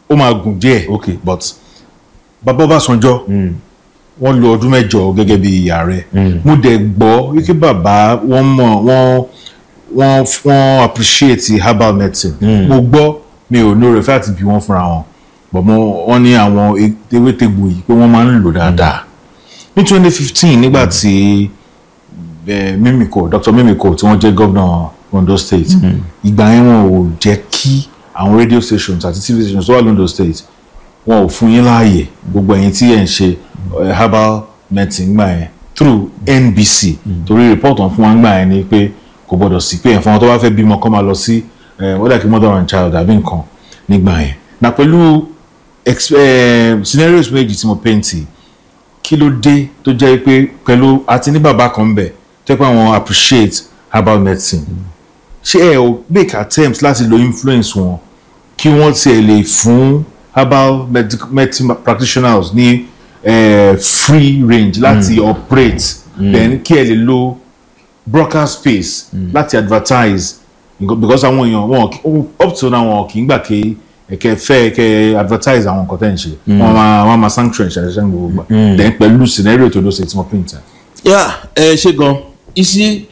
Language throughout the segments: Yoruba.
ó máa gùn díẹ̀ Okay. but bàbá Ọbásanjọ́ wọ́n lo ọdún mẹ́jọ gẹ́gẹ́ bí ààrẹ mo dẹ̀ gbọ́ wípé bàbá wọ́n mọ̀ wọ́n wọ́n wọ́n appreciate herbal medicine mo gbọ́ mi ò ní oore fẹ́ àti bí wọ́n fúnra wọn but mo wọ́n ní àwọn e- ewétegbò yìí pé wọ́n máa ń lò dáadáa ní twenty fifteen nígbà tí eh, Mímíkò Dr. Mímíkò tí wọ́n jẹ́ gómìnà Ondo State ìgbà yẹn wọn ò jẹ́ kí àwọn radio stations àti tv stations tó wà lóńdó state wọn ò fún yín láàyè gbogbo ẹ̀yin tí ẹ̀ ń ṣe eh, herbal medicine gbà yẹn through NBC torí report wọn fún wa gbà yẹn ni pé kò gbọdọ̀ sí pé ẹ̀fọn tó bá fẹ́ bímọ kọ́ máa lọ sí wọ́n dà kí mother and child àbí nǹkan nígbà yẹn na pẹ̀lú ex- eh, scenarios méjì tí mo paint kí ló dé tó jẹ́ pé pẹ̀lú àti ní bàbá kan bẹ̀ tẹ́ pé àwọn appreciate herbal medicine ṣé ẹ ò make attempts láti lo influence wọn kí wọ́n tiẹ̀ lè fún herbal medic- medicine practitioners ní eh, free range láti operate then kí ẹ lè lo broker space láti advertise Nǹkan- because àwọn èèyàn wọn kì- up to now wọn kì í gbà kí ẹkẹ fẹ ẹkẹ advertise àwọn nǹkan tẹ́ ń ṣe wọn máa wọn máa sanction ìṣẹ̀lẹ̀ gbogbo gbà then pẹ̀lú scenario tó ló ṣe tí wọ́n paint ẹ̀. yà ẹ ṣe gan isi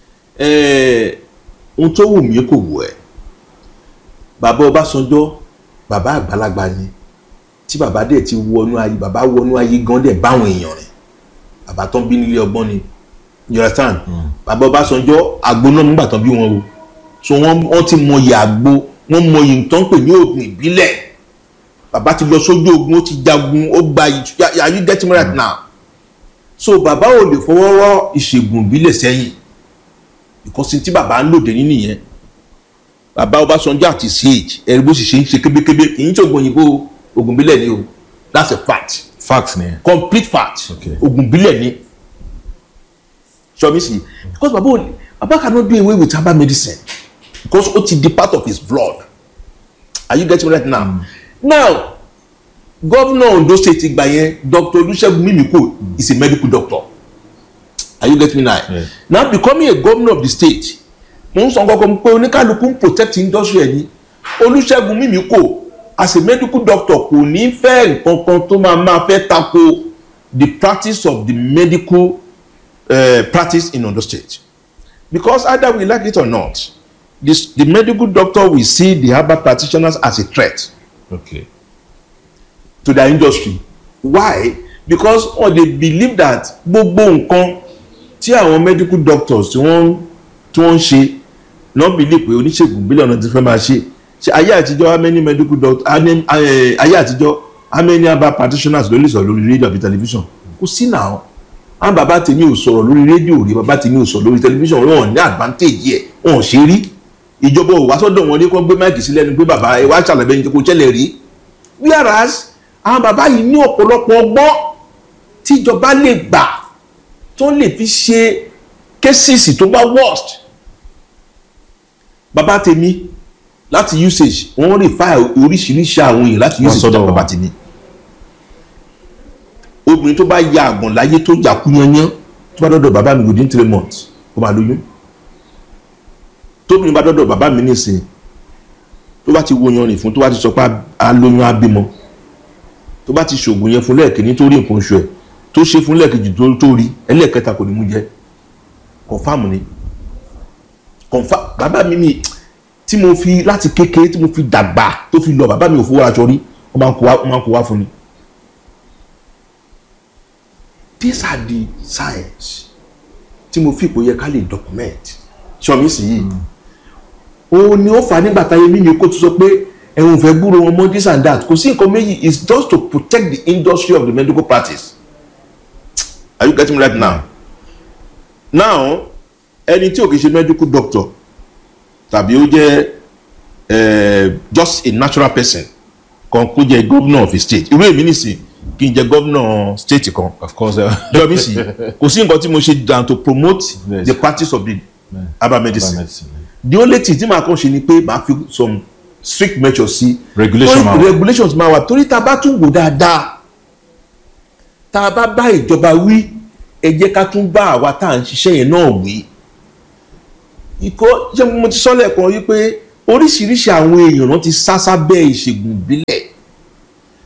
ẹ ohun tó wù mí kò wù ẹ bàbá Ọbásanjọ́ bàbá àgbàlagbà ni tí bàbá dẹ̀ ti wọnú ayé bàbá wọnú ayé gan dẹ̀ báwọn èèyàn rẹ̀ bàbá tán bí nílé ọgbọ́n ni you understand bàbá Ọbásanjọ́ àgbo náà nígbà tán bí wọn o so wọ́n wọ́n ti mọyì àgbo wọ́n mọyì nǹkan pè ní oògùn ìbílẹ̀ bàbá ti lọ sójú ogun ó ti jagun ó gba ìtú are you getting me right now so bàbá ò lè fọwọ́ rọ́ ìṣègùn ìbílẹ̀ sẹ́yìn because tí bàbá ń lòdì nínú yẹn bàbá Ọbásanjọ́ àti sage ẹ̀rí bó sì ṣe ń ṣe kébékébé kì í ṣògùn òyìnbó oògùn ìbílẹ̀ ni o that's a fact fact ni ẹ. complete fact Okay. oògùn ìbílẹ̀ ni sọmi si because bàbá ò lè bàbá cannot do away with herbal medicine because ó ti di part of his blood are you getting me right now now governor Ondo state ìgbà yẹn Dr. Olúṣẹ́gun Mímíkò is a medical doctor are you getting me now Yeah. now becoming a governor of the state mo ń sọ kankan pé oníkálukú ń protect industry ẹ̀ ní Olúṣẹ́gun Mímíkò as a medical doctor kò ní fẹ́ nǹkan kan tó máa máa fẹ́ tako the practice of the medical uh, practice in Ondo state because either we like it or not this, the medical doctor will see the herbal practitioners as a threat okay. to their industry why because oh, they believe that gbogbo nǹkan tí àwọn medical doctors tí wọ́n tí wọ́n ń ṣe náà believe pé oníṣègùn ìbílẹ̀ ọ̀nà ti fẹ́ máa ṣe ṣe ayé àtijọ́ how many medical doctors ayé àtijọ́ how many herbal practitioners ló lè sọ̀rọ̀ lórí rédíò àbí tẹlifíṣàn kò sí náà àwọn bàbá tèmi ò sọ̀rọ̀ lórí rédíò rí bàbá tèmi ò sọ̀rọ̀ lórí tẹlifíṣàn wọn ò ní advantage yẹ wọn ò ṣe rí ìjọba ò wá sọ́dọ̀ wọn ní kó gbé máìkì sílẹ̀ ni pé bàbá ẹ wá ṣàlàyé ẹni tó kó ṣẹlẹ̀ rí whereas àwọn bàbá yìí ní ọ̀pọ̀lọpọ̀ ọgbọ́n tíjọba lè gbà tó lè fi ṣe késìsì tó bá worst bàbá tèmi láti usage wọ́n rí fáì oríṣiríṣi àwọn èèyàn láti Wọ́n usage sọ́dọ̀ tó bàbá wọn. tèmi obìnrin tó bá ya àgbọ̀n láyé tó jà kú yanyan tó bá dọ́dọ̀ bàbá mi within three months ó máa lóyún tóbìnrin bá dọ́dọ̀ bàbá mi nísìnyí tó bá ti wo yanrìn fún tó bá ti sọ pé a lóyún á bímọ tó bá ti ṣògùn yẹn fún lẹ́ẹ̀kíní tó rí nǹkan oṣù ẹ̀ tó ṣe fún lẹ́ẹ̀kejì tó tó rí ẹlẹ́ẹ̀kẹta kò ní mú jẹ kọ̀fáàmù ni kọ̀fá bàbá mi mi tí mo fi láti kékeré tí mo fi dàgbà tó fi lọ bàbá mi ò fowó aṣọ rí wọ́n máa ń kó wá wọ́n máa ń kó wá fún ni. these are the science tí mo fi ipò yẹ ká lè document ṣọmi sí yìí òun ni ó fà á nígbà táyé mímí kó tó sọ pé ẹ̀hún fẹ́ gbúrò wọn mọ́ this and that kò sí nǹkan méjì it's just to protect the industry of the medical practice are you getting me right now now ẹni tí ò kì í ṣe medical doctor tàbí ó jẹ́ eh, just a natural person kan kó jẹ́ governor of a state irú èmi nìsín kí n jẹ́ governor state kan of course uh, jọmi sí kò sí nǹkan tí mo ṣe than to promote Yes. the practice of the herbal medicine medicine. the only thing tí màá kàn ṣe ni pé màá fi some strict measures sí Regulation Torí máa wà. regulations máa wà torí tá a bá tún wò dáadáa tá a bá bá ìjọba wí ẹ jẹ́ ká tún bá àwa tá à ń ṣiṣẹ́ yẹn náà wí ìkọ́ ṣé mo ti sọ lẹ́ẹ̀kan wípé oríṣiríṣi àwọn èèyàn náà ti sá sábẹ́ ìṣègùn ìbílẹ̀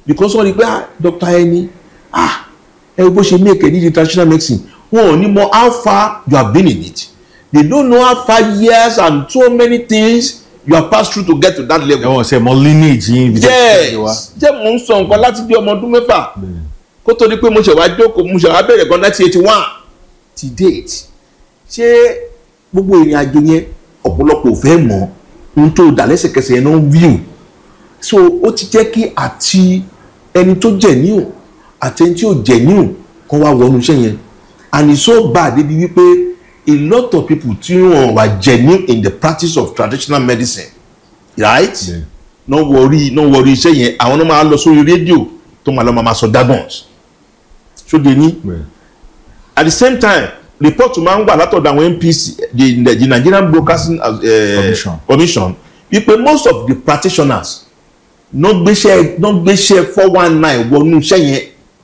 because wọ́n rí pé ah doctor ẹni ah ẹ wo bó ṣe make ẹ ní di traditional medicine wọn ò ní mọ how far you have been in it they don't know how far years and so many things you have passed through to get to that level. ẹ̀wọ̀n sẹ́ mọ lineage yín ibi tí ẹ ti wá. yes jẹ́ mò ń sọ nǹkan láti bí ọmọ ọdún mẹ́fà kó tó di pé mo ṣe wá jókòó mo ṣe wá bẹ̀rẹ̀ gan láti eighty one ti date ṣé gbogbo ìrìn àjò yẹn ọ̀pọ̀lọpọ̀ ò fẹ́ mọ̀ ohun tó dà lẹ́sẹ̀kẹsẹ̀ yẹn náà ń view so ó ti jẹ́ kí àti ẹni tó jẹ̀ níhùn àti ẹni tí ò jẹ̀ níhùn kan wá wọnú iṣẹ́ yẹn and it's so bad débi wípé a lot of people tí wọn wà genuine in the practice of traditional medicine right Yeah. náà wọrí náà wọrí iṣẹ́ yẹn àwọn náà máa lọ sórí rédíò tó máa lọ máa sọ dagons ṣóde ní at the same time report máa ń wà látọ̀dọ̀ àwọn NPC the, the, the Nigerian Broadcasting uh, Commission. Commission wípé most of the practitioners náà gbéṣẹ́ náà gbéṣẹ́ four one nine wọnú iṣẹ́ yẹn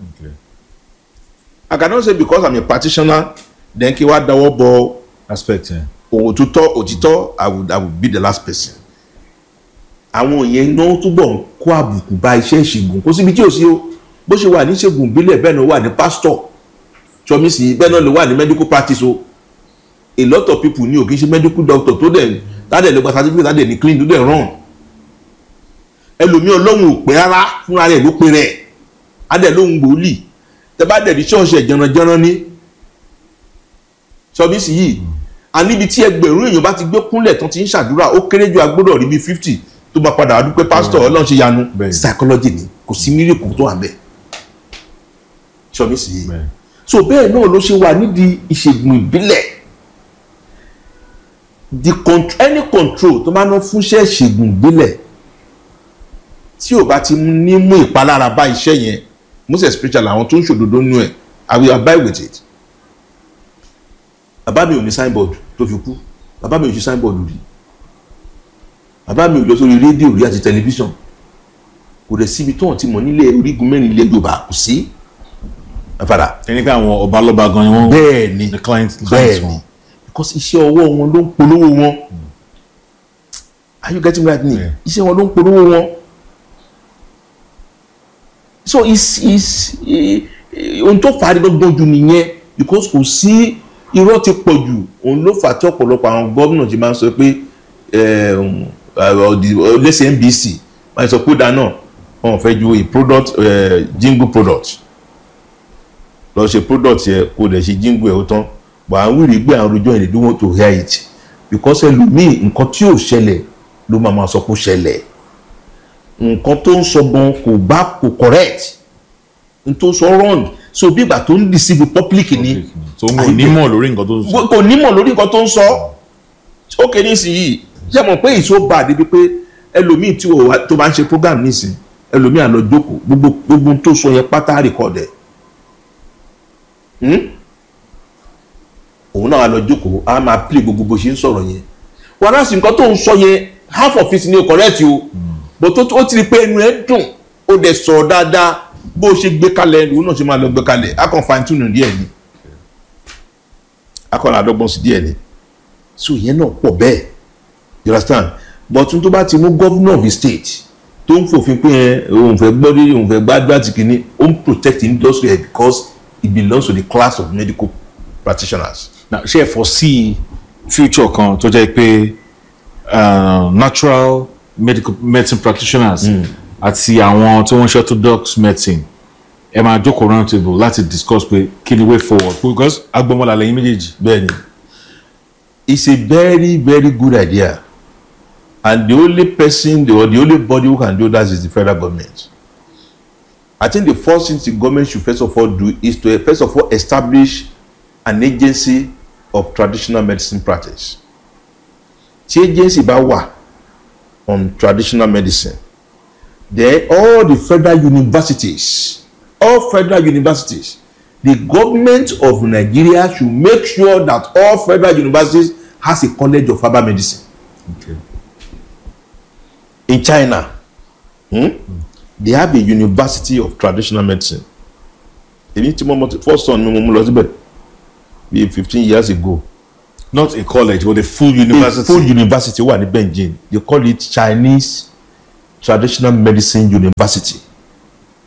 I cannot say because I'm a practitioner then kí wá dáwọ́ bọ aspect yẹn. òtítọ́ òtítọ́ I would I would be the last person àwọn yẹn náà túbọ̀ ń kó àbùkù bá iṣẹ́ ìṣègùn kó síbi tí ò sí o bó ṣe wà ní ìṣègùn ìbílẹ̀ bẹ́ẹ̀ náà wà ní pásítọ̀ sọmísì bẹ́ẹ̀ náà ló wà ní medical practice o a lot of people ní o kì í ṣe medical doctor tó dẹ̀ tádẹ̀ ló gba certificate tádẹ̀ ní clean tó dẹ̀ run ẹlòmíì ọlọ́run ò pé rárá fúnra rẹ̀ ló pe rẹ̀ adẹ̀ lóhun gbòólì tẹ bá dẹ̀ ní ṣọ́ọ̀ṣì ẹ̀ jẹranjẹran ní sọmísì yìí a níbi tí ẹgbẹ̀rún èèyàn bá ti gbé kúnlẹ̀ tán ti ń ṣàdúrà ó kéré ju agbọ́dọ̀ rí bíi fifty tó máa padà wá dúpẹ́ pásítọ̀ ọlọ́run ṣe yanu Bẹ́ẹ̀. psychology ni kò sí mírèkù tó wà bẹ́ẹ̀ sọmísì yìí Bẹ́ẹ̀. so bẹ́ẹ̀ náà ló ṣe wà nídìí ìṣègùn ìbílẹ̀ the contr any control tó máa ná fúnṣẹ́ ìṣègùn ìbílẹ̀ tí ò bá ti ní mú ìpalára bá iṣẹ́ yẹn most especially àwọn tó ń ṣòdodo nínú ẹ̀ i will abide with it bàbá mi ò ní signboard tó fi kú bàbá mi ò ṣe signboard rí bàbá mi ò lọ sórí rédíò rí àti tẹlifíṣàn kò dẹ̀ síbi tó hàn tí mo nílé orígun mẹ́rin ilé yorùbá kò sí àfàdà ẹni pé àwọn ọba lọ́ba gan ni wọ́n. bẹ́ẹ̀ ni the client bẹ́ẹ̀ clients ni wọn. because iṣẹ́ ọwọ́ wọn ló ń polówó wọn are you getting me right ni Yeah. iṣẹ́ wọn ló ń polówó wọn so is is eh, eh, ohun tó fà á gbọ́ngbọ́n jù nìyẹn because kò sí irọ́ ti pọ̀ jù òun ló fà á tí ọ̀pọ̀lọpọ̀ àwọn gómìnà ti máa ń sọ pé eh, um, uh, the- uh, lẹ́sẹ̀ NBC máa ń sọ pé dáná wọn ò fẹ́ ju a product eh, jingle product lọ ṣe product yẹ kó dẹ̀ ṣe jingle ẹ̀ ó tán but à ń wíri gbé àwọn rojọ́ yẹn they don't want to hear it because ẹlòmíì nǹkan tí ò ṣẹlẹ̀ ló máa ma sọ pé ó ṣẹlẹ̀ nǹkan tó ń sọ gan kò bá kò correct n tó sọ wrong so bí ìgbà tó ń deceive public ni tó ń wò nímọ̀ lórí nǹkan tó ń sọ. kò nímọ̀ lórí nǹkan tó ń sọ ó kéde nísìnyí ṣé mọ̀ pé ìṣó bá a débi pé ẹlòmíì tí ò wá- tó bá ń ṣe program nísìnyí ẹlòmíì á lọ jókòó gbogbo gbogbo ohun tó sọ yẹn pátá record ẹ̀ Hmm? òun náà á lọ jókòó á máa play gbogbo bó ṣe ń sọ̀rọ̀ yẹn wàhálà sí nǹkan tó ń sọ yẹn half of it ni o correct o but tó ó ti rí pé ẹnu ẹ dùn ó dẹ̀ sọ̀rọ̀ dáadáa bó ṣe gbé kalẹ̀ òun náà ṣe máa lọ gbé kalẹ̀ á kàn fine tune díẹ̀ ni á kàn àdọ́gbọ́n sí díẹ̀ ni so ìyẹn náà pọ̀ bẹ́ẹ̀ you understand but n tó bá ti mú governor of the state tó ń fòfin pé ẹ òun fẹ́ gbọ́ rí òun fẹ́ gbádùn àti kìíní ó ń protect industry ẹ̀ because it belongs to the class of medical practitioners. Now, ṣé ẹ foresee future kan tó jẹ́ pé uh, natural medical medicine practitioners àti àwọn tí wọ́n ṣe orthodox medicine ẹ máa jókòó round table láti discuss pé kí ni way forward because agbọmọlà lẹ́yìn méjèèjì. bẹ́ẹ̀ni it's a very very good idea and the only person the, or the only body who can do that is the federal government i think the first thing the government should first of all do is to first of all establish an agency of traditional medicine practice tí agency bá wà on traditional medicine then all the federal universities all federal universities the government of nigeria should make sure that all federal universities has a college of herbal medicine Okay. in china hmm? they have a university of traditional medicine èmi tí mo mọ first son mi mo mú lọ síbẹ̀ bíi fifteen years ago not a college but a full a university. full university wà ní beijing they call it chinese traditional medicine university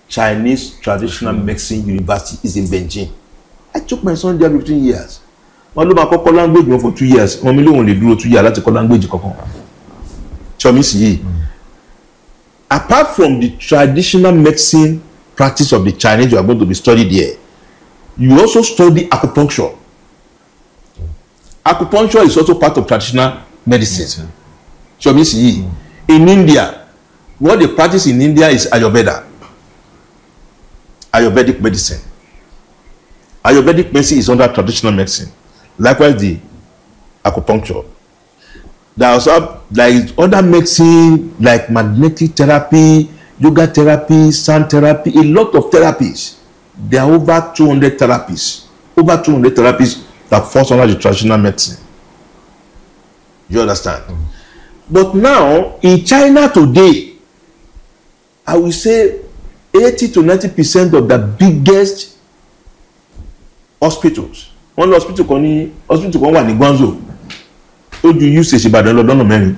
Chinese Traditional Medicine University is in Beijing I took my son there fifteen years wọn ló máa kọ́kọ́ language wọn for two years wọn mi lóun lè dúró two years láti kọ́ language kankan ṣọmi sì yìí apart from the traditional medicine practice of the Chinese you are going to be studied there you also study acupuncture acupuncture is also part of traditional medicine ṣọmi sì yìí in India what they practice in India is Ayurveda Ayurvedic medicine Ayurvedic medicine is under traditional medicine likewise the acupuncture there are also there is other medicine like magnetic therapy yoga therapy sound therapy a lot of therapies there are over two hundred therapies over two hundred therapies that falls under the traditional medicine you understand mm. but now in China today I will say eighty to ninety percent of the biggest hospitals wọ́n lọ hospital kan ní hospital kan wà ní Guangzhou ó ju usage Ìbàdàn lọ lọ́nà mẹ́rin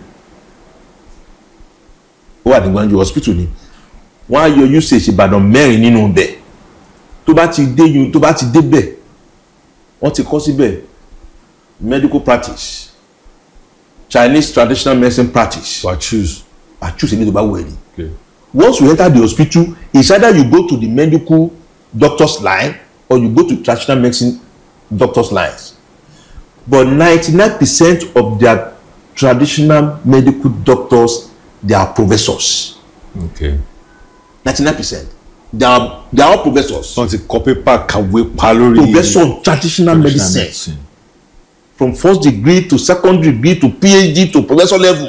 ó wà ní Guangzhou hospital ni wọ́n á yọ usage Ìbàdàn mẹ́rin nínú bẹ̀ tó bá ti dé yun tó bá ti dé bẹ̀ wọ́n ti kọ́ síbẹ̀ medical practice Chinese traditional medicine practice wà choose. I choose any tó bá wù ẹ́ ni Okay. once you enter the hospital it's either you go to the medical doctor's line or you go to traditional medicine doctor's lines but ninety-nine percent of their traditional medical doctors they are professors Okay. ninety-nine percent they are they are all professors wọ́n ti kọ pépà kàwé pa lórí. professor of traditional medicine from first degree to second degree to phd to professor level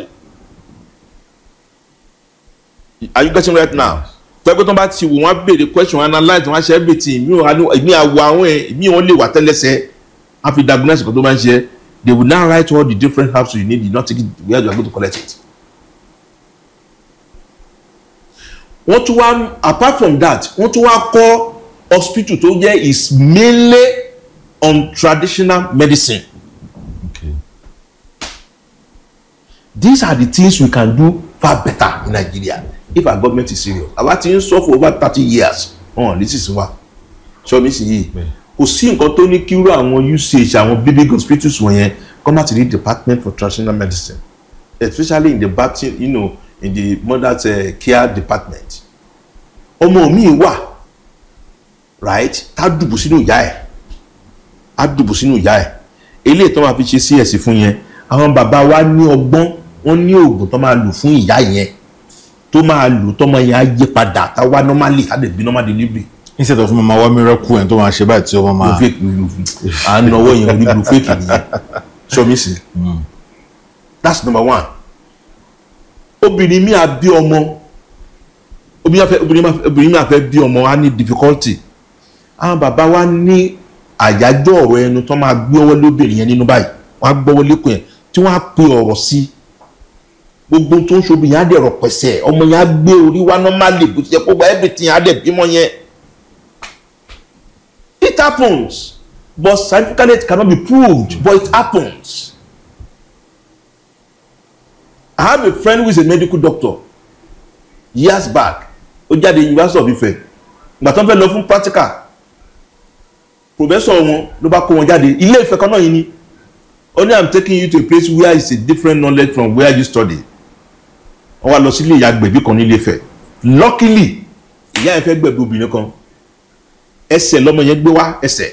are you getting right now tọ́gbẹ́ tó bá ti wò wọ́n á béèrè question analyse wọ́n á ṣe everything mi ò wá ní èmi àwọ̀ àwọn ẹ̀ mi ò lè wà tẹ́lẹsẹ̀ á fi diagnose kan tó máa ń ṣe they will now write all the different herbs you need you not take it where you are going to collect it. wọ́n tún wá apart from that wọ́n tún wá kọ́ hospital tó jẹ́ is mainly on traditional medicine. Okay. these are the things we can do far better in Nigeria if our government is serious àwa ti ń sọ for over thirty years wọn ò lè sísìn wa sọmi sì yìí Bẹ́ẹ̀. kò sí nǹkan tó ní kírú àwọn usage àwọn big big hospitals wọ̀nyẹn come out to the department for traditional medicine especially in the baptist you know in the mother's uh, care department ọmọ mi wà right tá dùbù sínú ìyá ẹ̀ á dùbù sínú ìyá ẹ̀ eléyìí tó máa fi ṣe cs fún yẹn àwọn bàbá wa ní ọgbọ́n wọ́n ní oògùn tó máa lò fún ìyá yẹn tó máa lò tọmọ yẹn á yí padà tá wá normally á lè bí normal delivery instead of mama wa miracle ẹ̀ tó máa ṣe báyìí tí ọmọ lu máa. fake lu à ń náwó yẹn orí lu fake nìyẹn sọmísì that's number one obìnrin mi à bí ọmọ obìnrin máa fẹ́ obìnrin máa fẹ́ obìnrin máa fẹ́ bí ọmọ á ní difficulty àwọn bàbá wa ní àyájọ́ ọ̀rọ̀ ẹnu tó máa gbé ọwọ́ lóbìnrin yẹn nínú báyìí wọ́n á gbọ́wọ́ lẹ́kọ̀ọ́ yẹn tí wọ́n á pe ọ̀rọ̀ sí gbogbo tó ń ṣobìnrin yẹn á dẹ̀ rọ̀ pẹ̀sẹ̀ ọmọ yẹn á gbé orí wá normally bó ti yẹ kó gba everything á dẹ̀ bímọ yẹn it happens but scientifically it cannot be proved but it happens I have a friend who is a medical doctor years back ó jáde University of Ife ìgbà tó ń fẹ́ lọ fún practical professor wọn ló bá kó wọn jáde ilé Ifẹ̀ kan náà yìí ni ó ní i'm taking you to a place where it's a different knowledge from where you study wọ́n wá lọ sílé ìyá gbẹ̀bí kan nílé Ifẹ̀ luckily ìyá yẹn fẹ́ gbẹ̀bí obìnrin kan ẹsẹ̀ lọ́mọ yẹn gbé wá ẹsẹ̀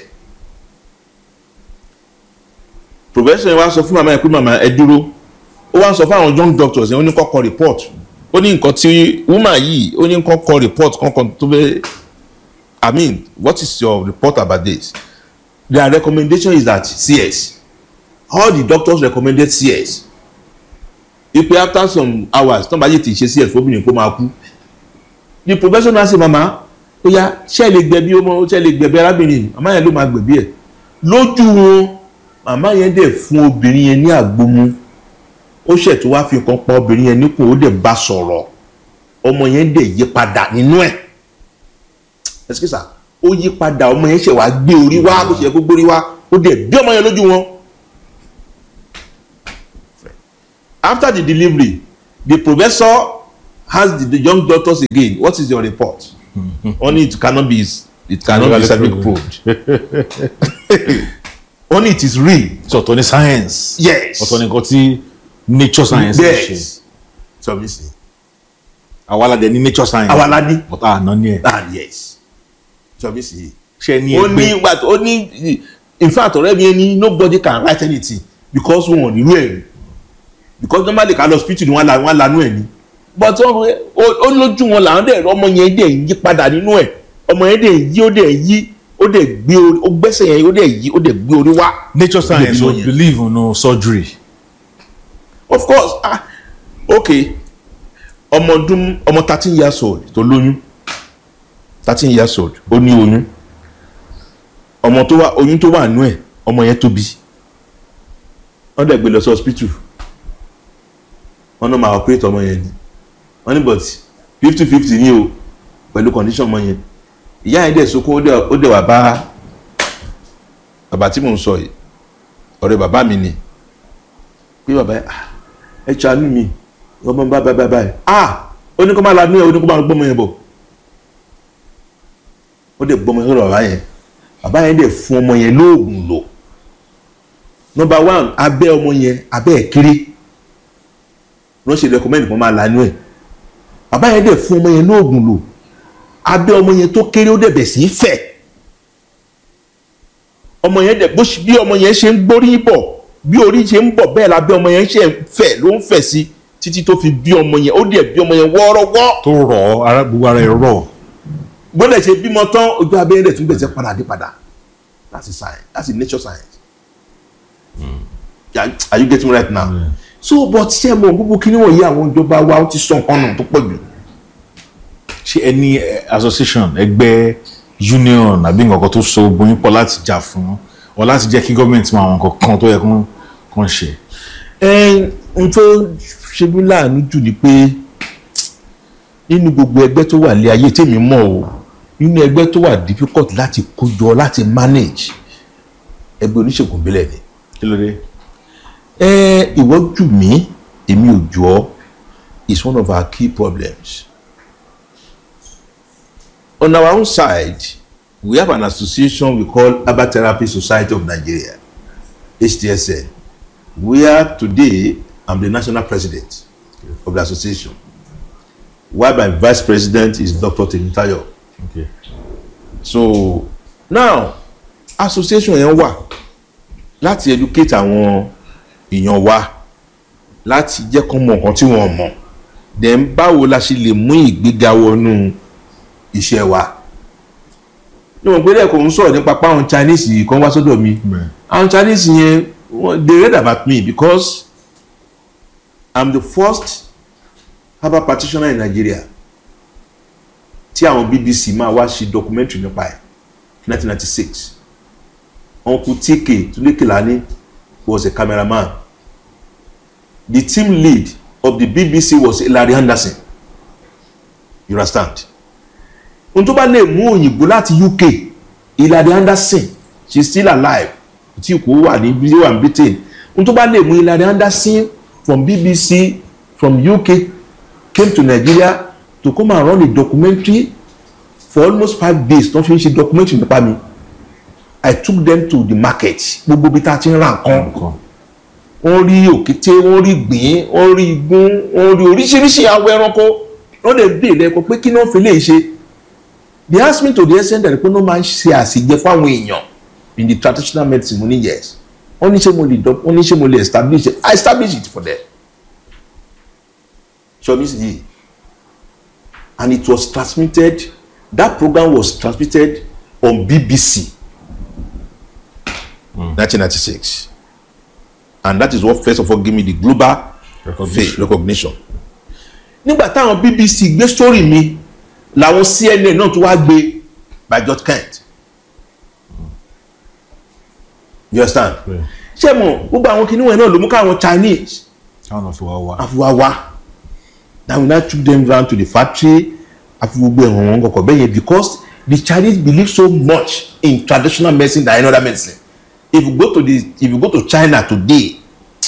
professor yẹn wá sọ fún màmá yẹn pé màmá ẹ dúró ó wá ń sọ fún àwọn young doctors yẹn ó ní kọ́kọ́ report ó ní nǹkan tí woman yìí ó ní kọ́kọ́ report kọ́kọ́ tó fẹ́ i mean what is your report about this their recommendation is that cs all the doctors recommended cs ipe after some hours tó ń bá yé ti ṣe cs fóbìnrin kó máa kú the professional say mama ó yá ṣé ẹ lè gbẹ̀bí ọmọ ṣé ẹ lè gbẹ̀bí arábìnrin màmá yẹn ló máa gbẹ̀bí ẹ̀ lójú wọn màmá yẹn dẹ̀ fún obìnrin yẹn ní àgbomu ó ṣẹ̀ tó wá fi nǹkan pa obìnrin yẹn nípò ó dẹ̀ bá sọ̀rọ̀ ọmọ yẹn dẹ̀ yí padà nínú ẹ̀ ẹ̀sìkìsà ó yí padà ọmọ yẹn ṣẹ̀ wá gbé orí wá bó ṣe yẹ kó gbórí wá ó dẹ̀ bí ọmọ yẹn lójú wọn. after the delivery the professor ask the, the young doctors again what is your report wọ́n ní it cannot be it cannot be scientific proved wọ́n ní it is real so ọ̀tọ̀ ni science yes ọ̀tọ̀ ni nǹkan tí nature science ń ṣe yes so mi sin àwa la dẹ̀ ní nature science àwa la ní but àná ni ẹ̀ ah yes so mi sin ṣe ní ó ní ẹgbẹ́ but ó ní in fact ọ̀rẹ́ mi ní nobody can write anything because wọn ò nílò ẹ̀ rí because normally ká lọ hospital ni wọ́n la wọ́n lanú ẹ̀ ni but wọ́n- ó ó lójú wọn làwọn dẹ̀ ọmọ yẹn dẹ̀ ń yí padà nínú ẹ̀ ọmọ yẹn dẹ̀ ń yí ó dẹ̀ yí ó dẹ̀ gbé orí ó gbẹ́sẹ̀ yẹn ó dẹ̀ yí ó dẹ̀ gbé orí wá. nature science Ó o dẹ̀ fi believe in no surgery of course ah okay ọmọ ọdún ọmọ thirteen years old tó lóyún thirteen years old ó ní oyún ọmọ tó wà oyún tó wà nú ẹ̀ ọmọ yẹn tóbi wọ́n dẹ̀ gbé lọ sí hospital wọ́n náà máa operate ọmọ yẹn ni wọ́n ní but fifty fifty ní o pẹ̀lú condition ọmọ yẹn ìyá yẹn dẹ̀ sunkún ó dẹ̀ ó dẹ̀ wà bá bàbá tí mò ń sọ yìí ọ̀rẹ́ bàbá mi ni pé bàbá yẹn ah ẹ ṣàánú mi ọmọ bá bá bá báyìí ah ó ní kó máa lanú ẹ ó ní kó máa gbọ́mọ yẹn bọ̀ ó dẹ̀ gbọ́mọ yẹn lọ́dọ̀ bàbá yẹn bàbá yẹn dẹ̀ fún ọmọ yẹn lóògùn lò number one abẹ́ ọmọ yẹn abẹ́ ẹ̀ kéré wọ́n ṣe recommend kó máa lanú ẹ̀ bàbá yẹn dẹ̀ fún ọmọ yẹn lóògùn lò abẹ́ ọmọ yẹn tó kéré ó dẹ̀ bẹ̀ sí í fẹ̀ ọmọ yẹn dẹ̀ bó ṣe- bí ọmọ yẹn ṣe ń gbórí bọ̀ bí orí ṣe ń bọ̀ bẹ́ẹ̀ lábẹ́ ọmọ yẹn ṣe ń fẹ̀ ló ń fẹ̀ sí títí tó fi bí ọmọ yẹn ó dẹ̀ bí ọmọ yẹn wọ́ọ́rọ́wọ́ tó rọ̀ ọ́ ara gbogbo ara ẹ̀ rọ̀ gbọ́dọ̀ ṣe bímọ tán ojú abẹ́rẹ́ dẹ̀ tún gbèsè padà dé padà that's a science that's a nature science yeah, are you getting me right now Yeah. so but ṣé mo gbogbo kí ni wọ̀nyí àwọn ìjọba wa ó ti sọ nǹkan nù tó pọ̀ jù ṣé ẹni eh, association ẹgbẹ́ union àbí nǹkan tó so gbogbo yín pọ̀ láti jà fún ọ láti jẹ́ kí gọ́ọ̀mẹ̀ntì máa àwọn nǹkan kan tó yẹ kán kán ṣe. ẹ n tó ṣe mí láàánú jù ni pé nínú gbogbo ẹgbẹ́ tó wà lé ayé tèmi mọ̀ o nínú ẹgbẹ́ tó wà difficult láti kójọ láti manage ẹgbẹ́ oníṣègùn ìbílẹ̀ ni kí ló dé. ẹ ìwọ jù mí èmi ò jù ọ́ is one of our key problems on our own side we have an association we call herbal therapy society of nigeria htsn where today i'm the national president of the association while my vice president is dr temitayo Okay. so now association yẹn wà láti educate àwọn èèyàn wa láti jẹ́ kó mọ nǹkan tí wọ́n mọ̀ then báwo la ṣe lè mú ìgbéga wọnú iṣẹ́ wa ní wọn gbélé ẹ̀kọ́ ń sọ̀rọ̀ nípa pé àwọn chinese kan wá sọ́dọ̀ mi Bẹ́ẹ̀. àwọn chinese yẹn wọ́n- they read about me because i'm the first herbal practitioner in nigeria tí àwọn bbc máa wá ṣe documentary nípa ẹ̀ 1996 uncle tk tulekelani was a cameraman the team lead of the bbc was larry anderson you understand ohun tó bá lè mú òyìnbó láti uk hilary anderson she is still alive tí kò wà ní bí wà ní britain ohun tó bá lè mú hilary anderson from bbc from uk came to nigeria to come and run a documentary for almost five days tó fi ń ṣe documentary nípa mi i took them to the market gbogbo bí tá a ti ń ra nǹkan nǹkan wọ́n rí òkété wọ́n rí gbìn wọ́n rí igún wọ́n rí oríṣiríṣi awọ ẹranko wọ́n lè dé lẹ́kọ̀ọ́ pé kí náà fi lè ṣe they ask me to the extent that pé wọ́n máa ń ṣe àṣìjẹ fáwọn èèyàn in the traditional medicine mo ní yes wọ́n ní ṣé mo lè dọ́ wọ́n ní ṣé mo lè establish it i establish it for them ṣọ́bí sì yìí and it was transmitted that program was transmitted on bbc nineteen ninety six and that is what first of all give me the global Recognition. fame recognition. nígbà táwọn bbc gbé story mi làwọn cnn náà tún wá gbé by george kent you understand Yeah. ṣé mo gbogbo àwọn kìnìún náà ló mú káwọn chinese táwọn náà fi wá wá. afuwawa then we now took them round to the factory afi gbogbo ẹ̀wọ̀n wọn kọ̀kọ̀ bẹ́ẹ̀ yẹn because the chinese believe so much in traditional medicine than any other medicine if you go to the if you go to china today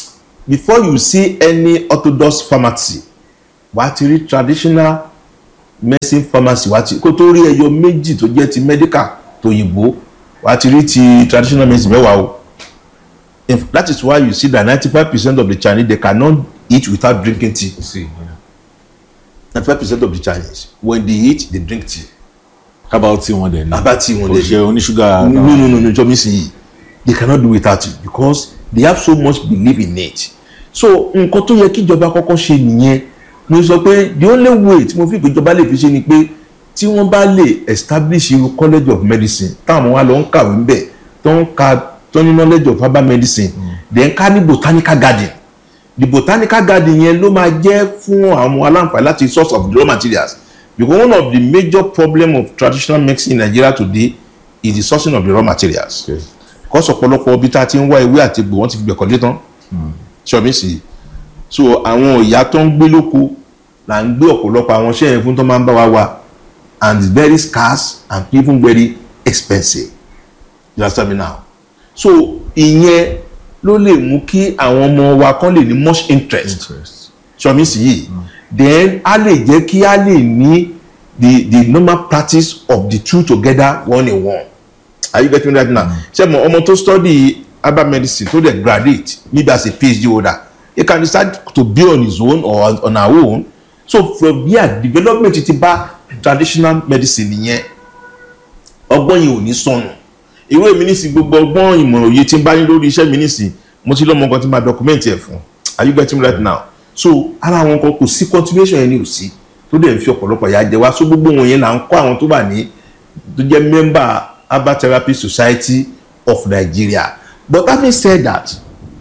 before you see any orthodox pharmacy wà á ti rí traditional medicine pharmacy wá ti kó tó rí ẹyọ méjì tó jẹ́ ti medical tòyìnbó wá ti rí ti traditional medicine mẹ́wàá o If, that is why you see that ninety five percent of the Chinese they cannot eat without drinking tea see yeah. ninety five percent of the Chinese when they eat they drink tea herbal tea wọn dẹ̀ ní herbal tea wọn kò dey ṣe oníṣúgà no no no no jọ mi si yi they cannot do without it because they have so much belief in it so nǹkan tó yẹ kí ìjọba kọ́kọ́ ṣe nìyẹn mo sọ pé the only way tí mo fi pé ìjọba lè fi ṣe ni pé tí wọ́n bá lè establish irú college of medicine táwọn wa lọ ń kàwé ń bẹ̀ tó ń ka tó ní knowledge of herbal medicine then ká ní botanical garden the botanical garden yẹn ló máa jẹ́ fún àwọn aláǹfààní láti source of the raw materials because one of the major problem of traditional medicine in Nigeria today is the sourcing of the raw materials Okay. because ọ̀pọ̀lọpọ̀ ibi tá a ti ń wá ewé àti egbò wọ́n ti fi gbẹ̀kọ́ lé tán ṣọ́ọ̀mì sí i so àwọn ìyá tó ń gbé lóko là ń gbé ọ̀pọ̀lọpọ̀ àwọn iṣẹ́ yẹn fún tó máa ń bá wa wá and it's very scarce and even very expensive you understand me now so ìyẹn ló lè mú kí àwọn ọmọ wa kan lè ní much interest interest sọmi sí yìí then a lè jẹ́ kí a lè ní the the normal practice of the two together one in one are you getting me right now ṣé mo ọmọ tó study herbal medicine tó dẹ̀ graduate maybe as a phd holder he can decide to be on his own or on her own so from there development ti bá traditional medicine nìyẹn ọgbọ́n yìí ò ní sọnù irú èmi nísìn gbogbo ọgbọ́n ìmọ̀ràn òye tí ń bá ní lórí iṣẹ́ mi nísìn mo ti lọ́mọ kan tí máa document ẹ̀ fún are you getting me right now so ara àwọn kan kò sí continuation yẹn ní òsì tó dẹ̀ ń fi ọ̀pọ̀lọpọ̀ ìyà jẹ wá so gbogbo wọn yẹn là ń kọ́ àwọn tó bá ní tó jẹ́ member herbal therapy society of Nigeria but having said that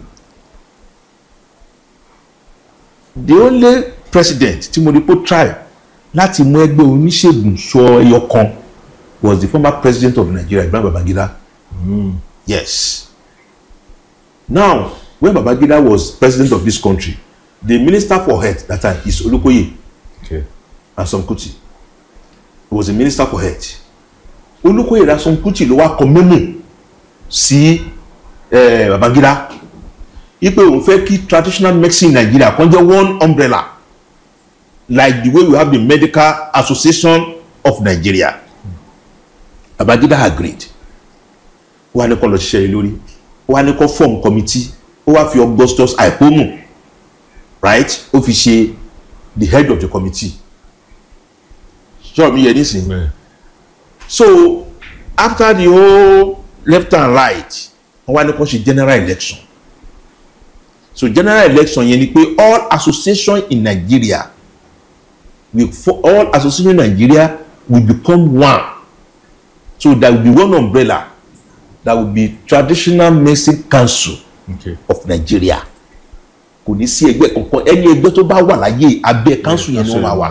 the only president tí mo rí pé ó try láti mú ẹgbẹ́ oníṣègùn sọ ẹyọ kan was the former president of Nigeria Ibrahim Babangida mm. yes now when Babangida was president of this country the minister for health that time is Olukoye okay Ransome Kuti he was the minister for health Olukoye Ransome Kuti ló wá kọ memo sí eh, Babangida ipe òun fẹ́ kí traditional medicine in Nigeria kan jẹ́ one umbrella like the way we have the medical association of Nigeria Babangida agreed ó wá ní kó lọ ṣiṣẹ́ yìí lórí ó wá ní kó form committee ó wá fi Augustus Aipomu right ó fi ṣe the head of the committee sure mi yẹ nísìnyí bẹ́ẹ̀ so after the whole left and right wọ́n wá ní kó ṣe general election so general election yẹn ni pé all association in Nigeria will for all association in Nigeria will become one so there will be one umbrella that will be traditional medicine council okay of Nigeria kò ní sí ẹgbẹ́ kankan ẹni ẹgbẹ́ tó bá wà láyé abẹ́ council yẹn ni wọ́n máa wà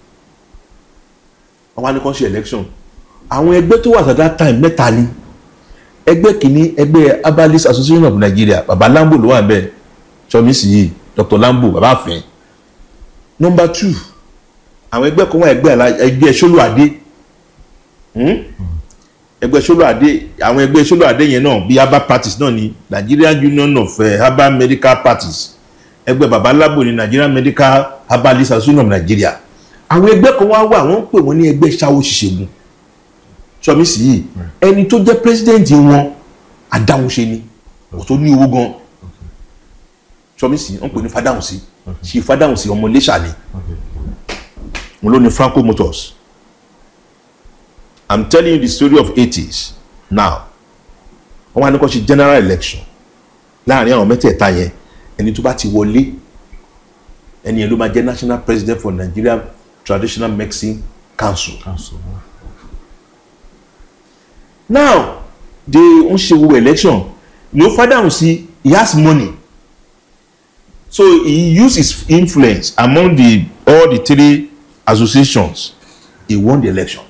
wọ́n wá ní kó ṣe election àwọn ẹgbẹ́ tó wà at that time mẹ́ta ni ẹgbẹ́ kìíní ẹgbẹ́ herbalist association of Nigeria baba Lambo ló wà bẹ́ẹ̀ sọmísì yìí Dr. Lambo baba àfẹ́ number two àwọn ẹgbẹ́ kan wà ẹgbẹ́ àlá ẹgbẹ́ Ṣólúadé hmm? ẹgbẹ́ Ṣólúadé àwọn ẹgbẹ́ Ṣólúadé yẹn náà bí herbal practice náà ni Nigerian Union of uh, Herbal Medical Practice ẹgbẹ́ baba Lambo ni Nigerian Medical Herbalist Association of Nigeria àwọn ẹgbẹ́ kan wá wà wọ́n ń pè wọ́n ní ẹgbẹ́ ṣáwó ṣiṣẹ́gun sọmísì yìí ẹni tó jẹ́ president wọn adáhunṣe ni kò tó ní owó gan sọmísì wọ́n pè ní fàdáhùnsí ṣì fàdáhùnsí ọmọ iléṣà ni wọn ló ní Franco Motors i'm telling you the story of 80s now wọ́n wá ní kó ṣe general election láàrin àwọn mẹ́tẹ̀ẹ̀ta yẹn ẹni tó bá ti wọlé ẹni yẹn ló máa jẹ́ national president for Nigeria Traditional Medicine Council council now they ń ṣe gbogbo election no father sí he has money so he use his influence among the all the three associations he won the election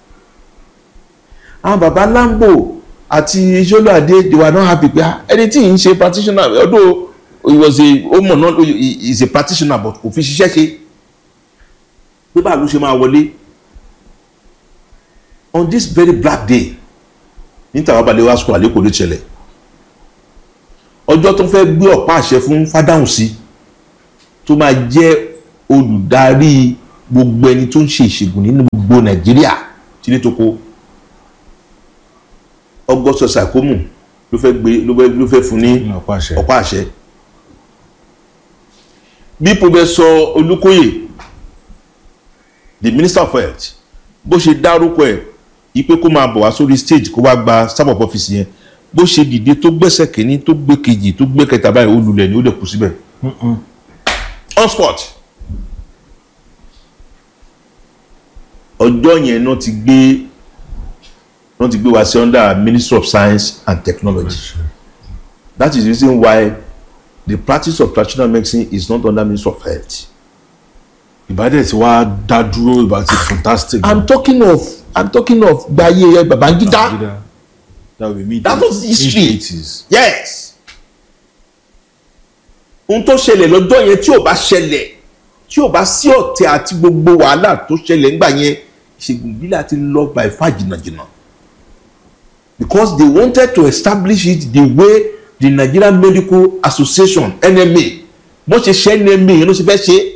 àwọn baba Lambo àti Ṣólúadé they were not happy pé ah, ẹni tí ì ń ṣe practitioner although he was a ó mọ̀ náà he is a practitioner but kò fi ṣiṣẹ́ ṣe pé báà ló ṣe máa wọlé on this very black day ní tàwọn balẹ̀ school àlékò ló ṣẹlẹ̀ ọjọ́ tó fẹ́ gbé ọ̀pá àṣẹ fún Fádáhùnsí tó máa jẹ́ olùdarí gbogbo ẹni tó ń ṣe ìṣègùn nínú gbogbo nàìjíríà tí ní toko ọgọ́sọ sàkómù ló fẹ́ gbé ló fẹ́ ló fẹ́ fún ní ní ọ̀pá àṣẹ ọ̀pá àṣẹ bí pọfẹsọ olùkóyè the minister of health bó ṣe dárúkọ ẹ̀ ipe kó máa bọ̀ wá sórí stage kó wá gba staff of office yẹn bó ṣe dìde tó gbẹ́sẹ̀ kínní tó gbé kejì tó gbé kẹta báyìí ó lulẹ̀ ni ó lè kú síbẹ̀ on spot ọjọ́ yẹn náà ti gbé náà ti gbé wá sí under ministry of science and technology that is the reason why the practice of traditional medicine is not under ministry of health. ìbádẹ́ tí wàá dá dúró ìbá ti fantastic. i'm talking of i'm talking of gbaye babangida that would be me That was history. eighties. yes ohun tó ṣẹlẹ̀ lọ́jọ́ yẹn tí ò bá ṣẹlẹ̀ tí ò bá sí ọ̀tẹ̀ àti gbogbo wàhálà tó ṣẹlẹ̀ ńgbà yẹn ìṣègùn ìbílẹ̀ àti lọ by far jìnnàjìnnà because they wanted to establish it the way the Nigerian Medical Association NMA wọ́n ṣe ṣe NMA yẹn ló ṣe fẹ́ ṣe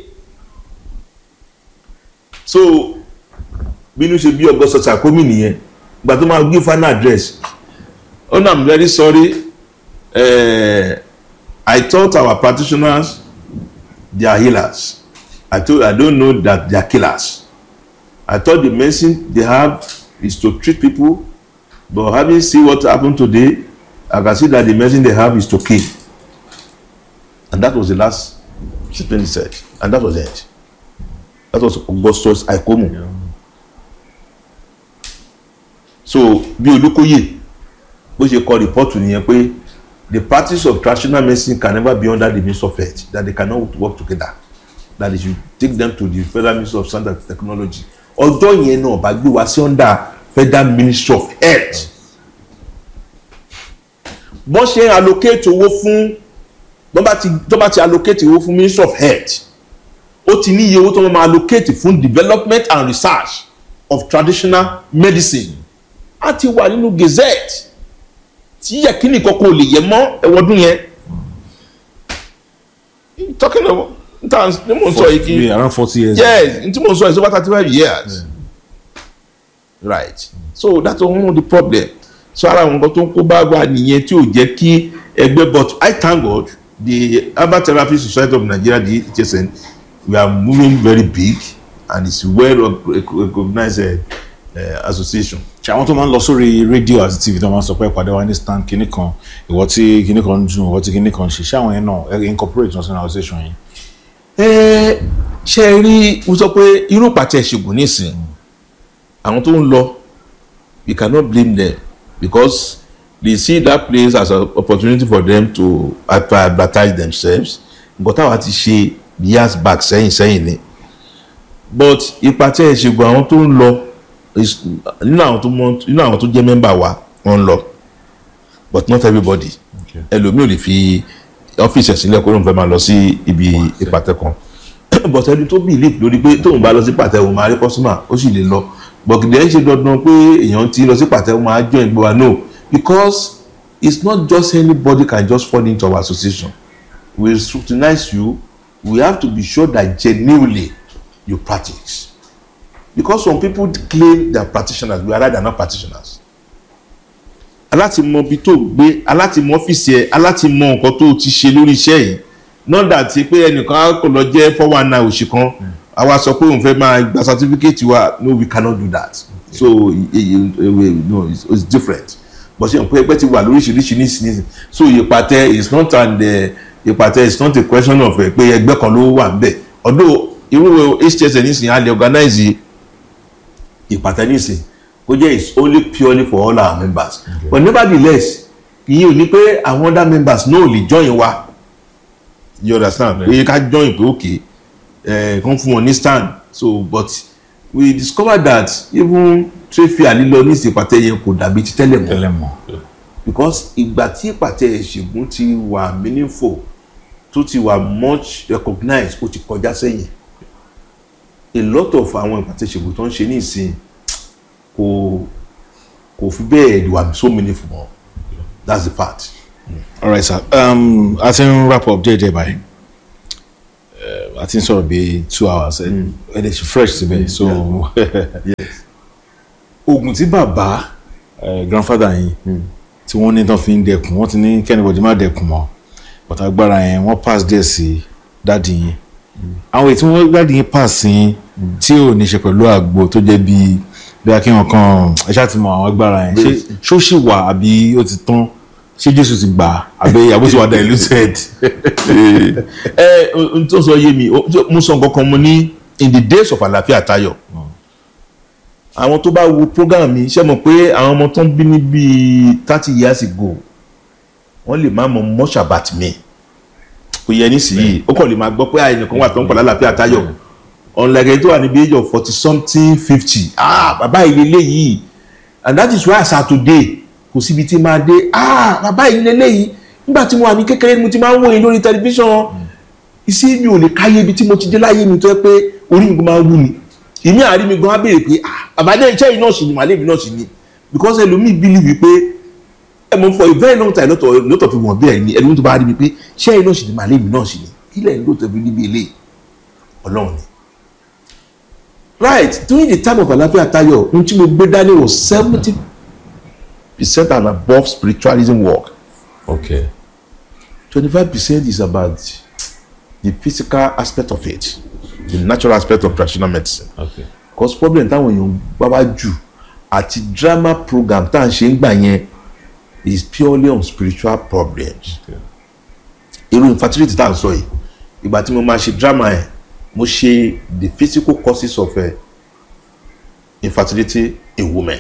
so bínú ṣe bí ọgọ́sọ sàkómi nìyẹn gbà tó máa gbé final address oh no i'm very sorry uh, i thought our practitioners they are healers i told i don't know that they are killers i thought the medicine they have is to treat people but having seen what happened today i can see that the medicine they have is to kill and that was the last statement he said and that was it that was augustus aikomu yeah. so bí olùkóyè bó ṣe kọ rìpọ́tù nìyẹn pé the practice of traditional medicine can never be under the ministry of health that they cannot work together that they should take them to the federal ministry of science and technology ọjọ́ yẹn náà bá gbé wá sí under federal ministry of health bọ́n ṣe allocate owó fún bọ́n bá ti bọ́n bá ti allocate owó fún ministry of health ó ti ní iye owó tó wọ́n máa allocate fún development and research of traditional medicine á ti wà nínú gazette tí yẹkínì kankan ò lè yẹ mọ́ ẹwọ́dún yẹn talking about nta ní mò ń sọ yìí kí Be around forty years. yes n tí mò ń sọ yìí so about thirty five years right so that's one of the problem so ara àwọn nǹkan tó ń kó bá wa nìyẹn tí ò jẹ́ kí ẹgbẹ́ but I thank God the herbal therapy society of Nigeria the HSN we are moving very big and it's well recognized uh, uh, association. ṣe àwọn tó máa ń lọ sórí rédíò àti tv tó máa ń sọ pé ìpàdé wa ní stand kinní kan ìwọ tí kinní kan ń dùn ìwọ tí kinní kan ń ṣe ṣé àwọn yẹn náà ẹ incorporate wọn sínú association yìí. ẹ ṣe é rí mo sọ pé irú pàtẹ ìṣègùn nísìn àwọn tó ń lọ we cannot blame them because they see that place as an opportunity for them to advertise themselves nǹkan táwa ti ṣe years back sẹ́yìn sẹ́yìn ni but ìpàtẹ ìṣègùn àwọn tó ń lọ is- nínú àwọn tó mọ nínú àwọn tó jẹ́ mẹ́mbà wa wọ́n ń lọ but not everybody ẹlòmíì ò lè fi ọ́fíìsì ẹ̀ sílẹ̀ kó lóun fẹ́ máa lọ sí ibi ìpàtẹ kan but ẹni tó believe lórí pé tóun bá lọ sí pàtẹ òun máa rí customer ó sì lè lọ but kìdí ẹ̀ ń ṣe dandan pé èèyàn ti lọ sí pàtẹ òun máa join gbọ́ wa no because it's not just anybody can just fall into our association we scrutinize you we have to be sure that genuinely you practice because some people claim they are practitioners we are rather not practitioners aláti mọ ibi tó gbé aláti mọ ọ́fíìsì ẹ aláti mọ nǹkan tó ti ṣe lórí iṣẹ́ yìí nọ́dà tí pé ẹnìkan á kò lọ jẹ́ four one nine òṣì kan àwa sọ pé òun fẹ́ máa gba certificate wa no we cannot do that so e- e- e- no it's, it's different but ṣe pé ẹgbẹ́ ti wà lóríṣiríṣi nísìnyí so ìpàtẹ is not an uh, ìpàtẹ is not a question of uh, pé ẹgbẹ́ kan ló wà níbẹ̀ although irú hts nísìnyí a lè organize ìpàtẹ nísìnyí kó jẹ́ is only purely for all our members okay. but nevertheless ìyẹn ò ní pé àwọn other members náà ò lè join wa you understand pé ká join pé okay ẹ kàn fún wọn ní stand so but we discovered that even trade fair lílọ ní ìsèpàtẹ yẹn kò dàbí ti tẹ́lẹ̀ mọ́ tẹ́lẹ̀ mọ́. because ìgbà tí ìpàtẹ ìṣègùn ti wà meaningful tó ti wà much recognized ó ti kọjá sẹ́yìn a lot of àwọn ìpàtẹ ìṣègùn tó ń ṣe ní ìsìn kò kò fi bẹ́ẹ̀ wà so meaningful mọ́ that's the fact. all right sir um, a ti ń wrap up déédéé báyìí Uh, a ti ń sọ̀rọ̀ bíi two hours ẹ ẹ dẹ̀ ṣe fresh síbẹ̀ so oògùn tí bàbá eh, grandfather yín tí wọ́n ní tán fi ń dẹkùn wọ́n ti ní kẹ́nìbọ̀dì má dẹkùn mọ́ but agbára yẹn wọ́n pass díẹ̀ sí dáàdì yín àwọn èyí tí wọ́n dáàdì yín pass sí yín tí ò ní ṣe pẹ̀lú àgbo tó jẹ́ bíi bí akínyàn kan ẹ ṣáà ti mọ àwọn agbára yẹn ṣé ṣó ṣì wà àbí ó ti tán ṣé Jésù ti gbà á àbí àbó ti wà diluted. ẹ n tó sọ yé mi o- mo sọ nǹkan kan mo ní in the days of àlàáfíà tayọ àwọn tó bá wo program mi ṣe mọ̀ pé àwọn ọmọ tó ń bí ní bíi thirty years ago wọ́n lè má mọ̀ much about me kò yẹ nísìnyí ó kàn lè máa gbọ́ pé àìnìkan wà tó ń pọ̀ lálàáfíà tayọ ọ̀nlẹ̀gẹ̀ tó wà níbi age of forty something fifty ah bàbá yìí lélẹ́yìí and that is why as at today kò síbi tí máa dé ah bàbá yìí lélẹ́yìí nígbà tí mo wà ní kékeré ni mo ti máa ń wòye lórí tẹlifíṣàn ìsí mi ò lè káyé ibi tí mo ti dé láyé mi tó yẹ pé orí mi máa ń wú ni ìmí àárín mi gan á béèrè pé ah àbádé iṣẹ́ yìí náà sì ni màálé mi náà sì ni because ẹlòmíì believe wípé ẹ mọ̀ for a very long time lọ́tọ̀ lọ́tọ̀ fi wọ̀n bẹ́ẹ̀ ni ẹlòmíì tó bá rí mi pé iṣẹ́ yìí náà sì ni màálé mi náà sì ni ilẹ̀ ń lọ́tọ̀ fi níbi ilé ọlọ́run ni right during the time of àlàáfíà tayo ohun tí mo gbé dání was seventy percent and above spiritualism work okay twenty-five percent is about the physical aspect of it the natural aspect of traditional medicine okay cause problem táwọn èèyàn bá wá jù àti drama program tá à ń ṣe ń gbà yẹn is purely on spiritual problems okay irú infertility tá à ń sọ yìí ìgbà tí mo máa ṣe drama yẹn mo ṣe the physical causes of uh, infertility in women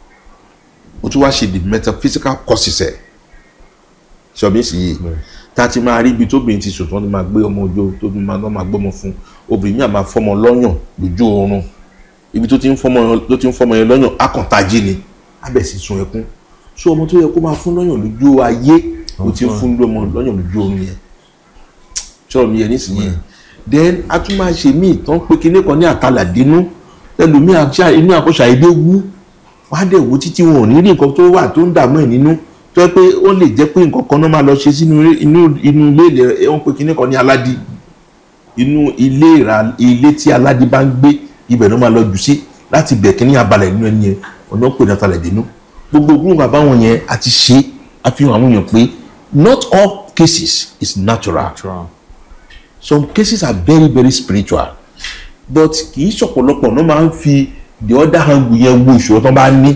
mo tún wá ṣe the metaphysical causes ẹ̀ ṣọ̀bí sì yìí tá a ti máa rí ibi tóbìnrin ti sùn tí wọ́n ti máa gbé ọmọ ojú tó máa náà máa gbọ́mọ fún obìnrin mi à máa fọ́mọ lọ́yàn lójú oorun ibi tó ti ń fọ́mọ ló ti ń fọ́mọ yẹn lọ́yàn akọ̀ntají ni abẹ́ sì sun ẹkún so ọmọ tó yẹ kó máa fún lọ́yàn lójú ayé ó ti ń fún ọmọ lọ́yàn lójú oorun yẹn ṣọ́ọ̀ mi yẹn nísìnyí then a tún máa ṣe míì tán pé kinní kan ní àtàlàdínú ẹlòmíì àṣà inú àkọsà èdè wú wọ́n á dẹ̀ wò títí wọn ò ní rí nǹkan tó wà tó ń dààmú ẹ̀ nínú tó yẹ pé ó lè jẹ́ pé nǹkan kan náà máa lọ ṣe sínú ilé- inú inú ilé ilẹ̀ wọ́n pe kinní kan ní aládì inú ilé ìra ilé tí aládì bá ń gbé ibẹ̀ ló máa lọ jù sí láti bẹ̀ kínní abalẹ̀ nínú ẹni yẹn ọ̀nà pè ní àtàlàdínú gbogbo ogún bàbá wọn yẹn àti ṣe àfihàn àwọn èèyàn pé not all cases is natural True. some cases are very very spiritual but kì í ṣọ̀pọ̀lọpọ̀ náà máa ń fi the other hand yẹn wo ìṣòro tó bá ní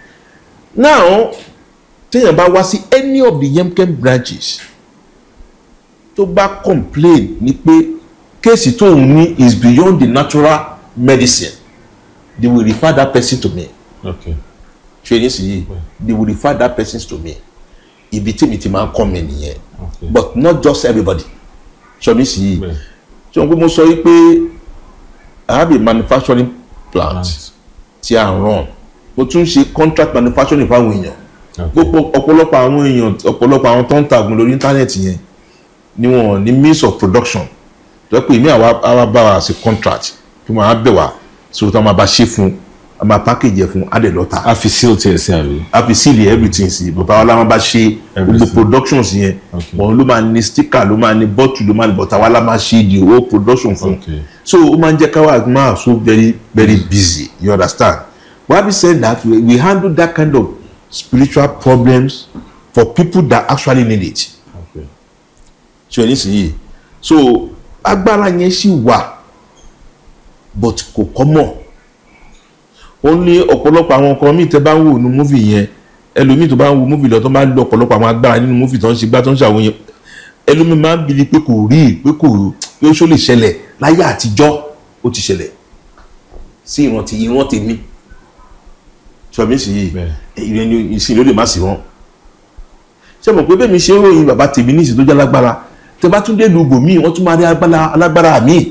now téèyàn bá wá sí any of the yemkem branches tó bá complain ni pé kéèsì tóun ní is beyond the natural medicine they will refer that person to me okay ṣe ní sìn yìí they will refer that person to me ibi tí mi ti máa ń kọ́ mi nìyẹn okay but not just everybody ṣe ní sìn yìí Bẹ́ẹ̀. ṣe wọn pé mo sọ yìí pé i have a manufacturing plant Plant. tí a run mo tún ṣe contract manufacturing fáwọn èèyàn okay gbogbo ọ̀pọ̀lọpọ̀ àwọn èèyàn ọ̀pọ̀lọpọ̀ àwọn tó ń tàgùn lórí íńtánẹ́ẹ̀tì yẹn ni wọn ní means of production tó yẹ pé èmi àwa àwa bá wa ṣe contract kí wọn á bẹ̀ wá so tí wọn máa bá ṣe fún a máa package ẹ̀ fún adẹ̀ lọ́ta a fi seal tiẹ̀ sí àbí a fi seal everything sí bàbá wa la máa bá ṣe gbogbo Everything. productions yẹn Okay. wọn ló máa ní sticker ló máa ní bottle ló máa ní bọ̀tà wa la máa ṣe the whole production fún Okay. so ó máa ń jẹ́ káwa máa so very very busy you understand why we say that we, we handle that kind of spiritual problems for people that actually need it okay ṣe ní sìn so agbára yẹn sì wà but kò kọ́mọ̀ ó ní ọ̀pọ̀lọpọ̀ àwọn nǹkan míì tẹ́ bá ń wò ní múfì yẹn ẹlòmíì tó bá ń wo múfì lọ tó bá ń lo ọ̀pọ̀lọpọ̀ àwọn agbára nínú múfì tó ń ṣe gbá tó ń ṣàwọn yẹn ẹlòmíì máa ń bili pé kò rí pé kò pé ó ṣó lè ṣẹlẹ̀ láyé àtijọ́ ó ti ṣẹlẹ̀ sí ìrántí ìrántí mi ṣọ̀bí sì yìí Bẹ́ẹ̀. ìrẹ́ni ìsìn ló lè má sí wọn ṣé mo pé bẹ́ẹ̀ mi ṣe ń ròyìn bàbá tèmi ní ìsìn tó jẹ́ alágbára tẹ bá tún dé lu ibò míì wọ́n tún máa rí agbára alágbára míì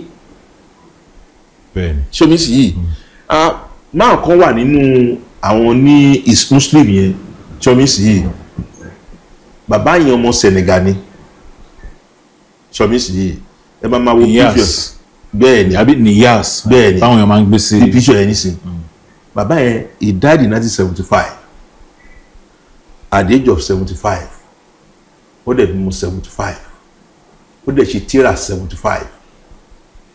bẹ́ẹ̀ni ṣomi sì yìí ah máa kan wà nínú àwọn ní is muslim yẹn ṣomi sì yìí bàbá yẹn ọmọ Senegal ni ṣomi sì yìí ẹ bá máa wo picture niyas bẹ́ẹ̀ ni àbí niyas Bẹ́ẹ̀ni. táwọn èèyàn máa ń gbé sí the picture yẹn nísìn bàbá yẹn he died in nineteen seventy five at the age of seventy five ó dẹ̀ bímọ seventy five ó dẹ̀ ṣe tíra seventy five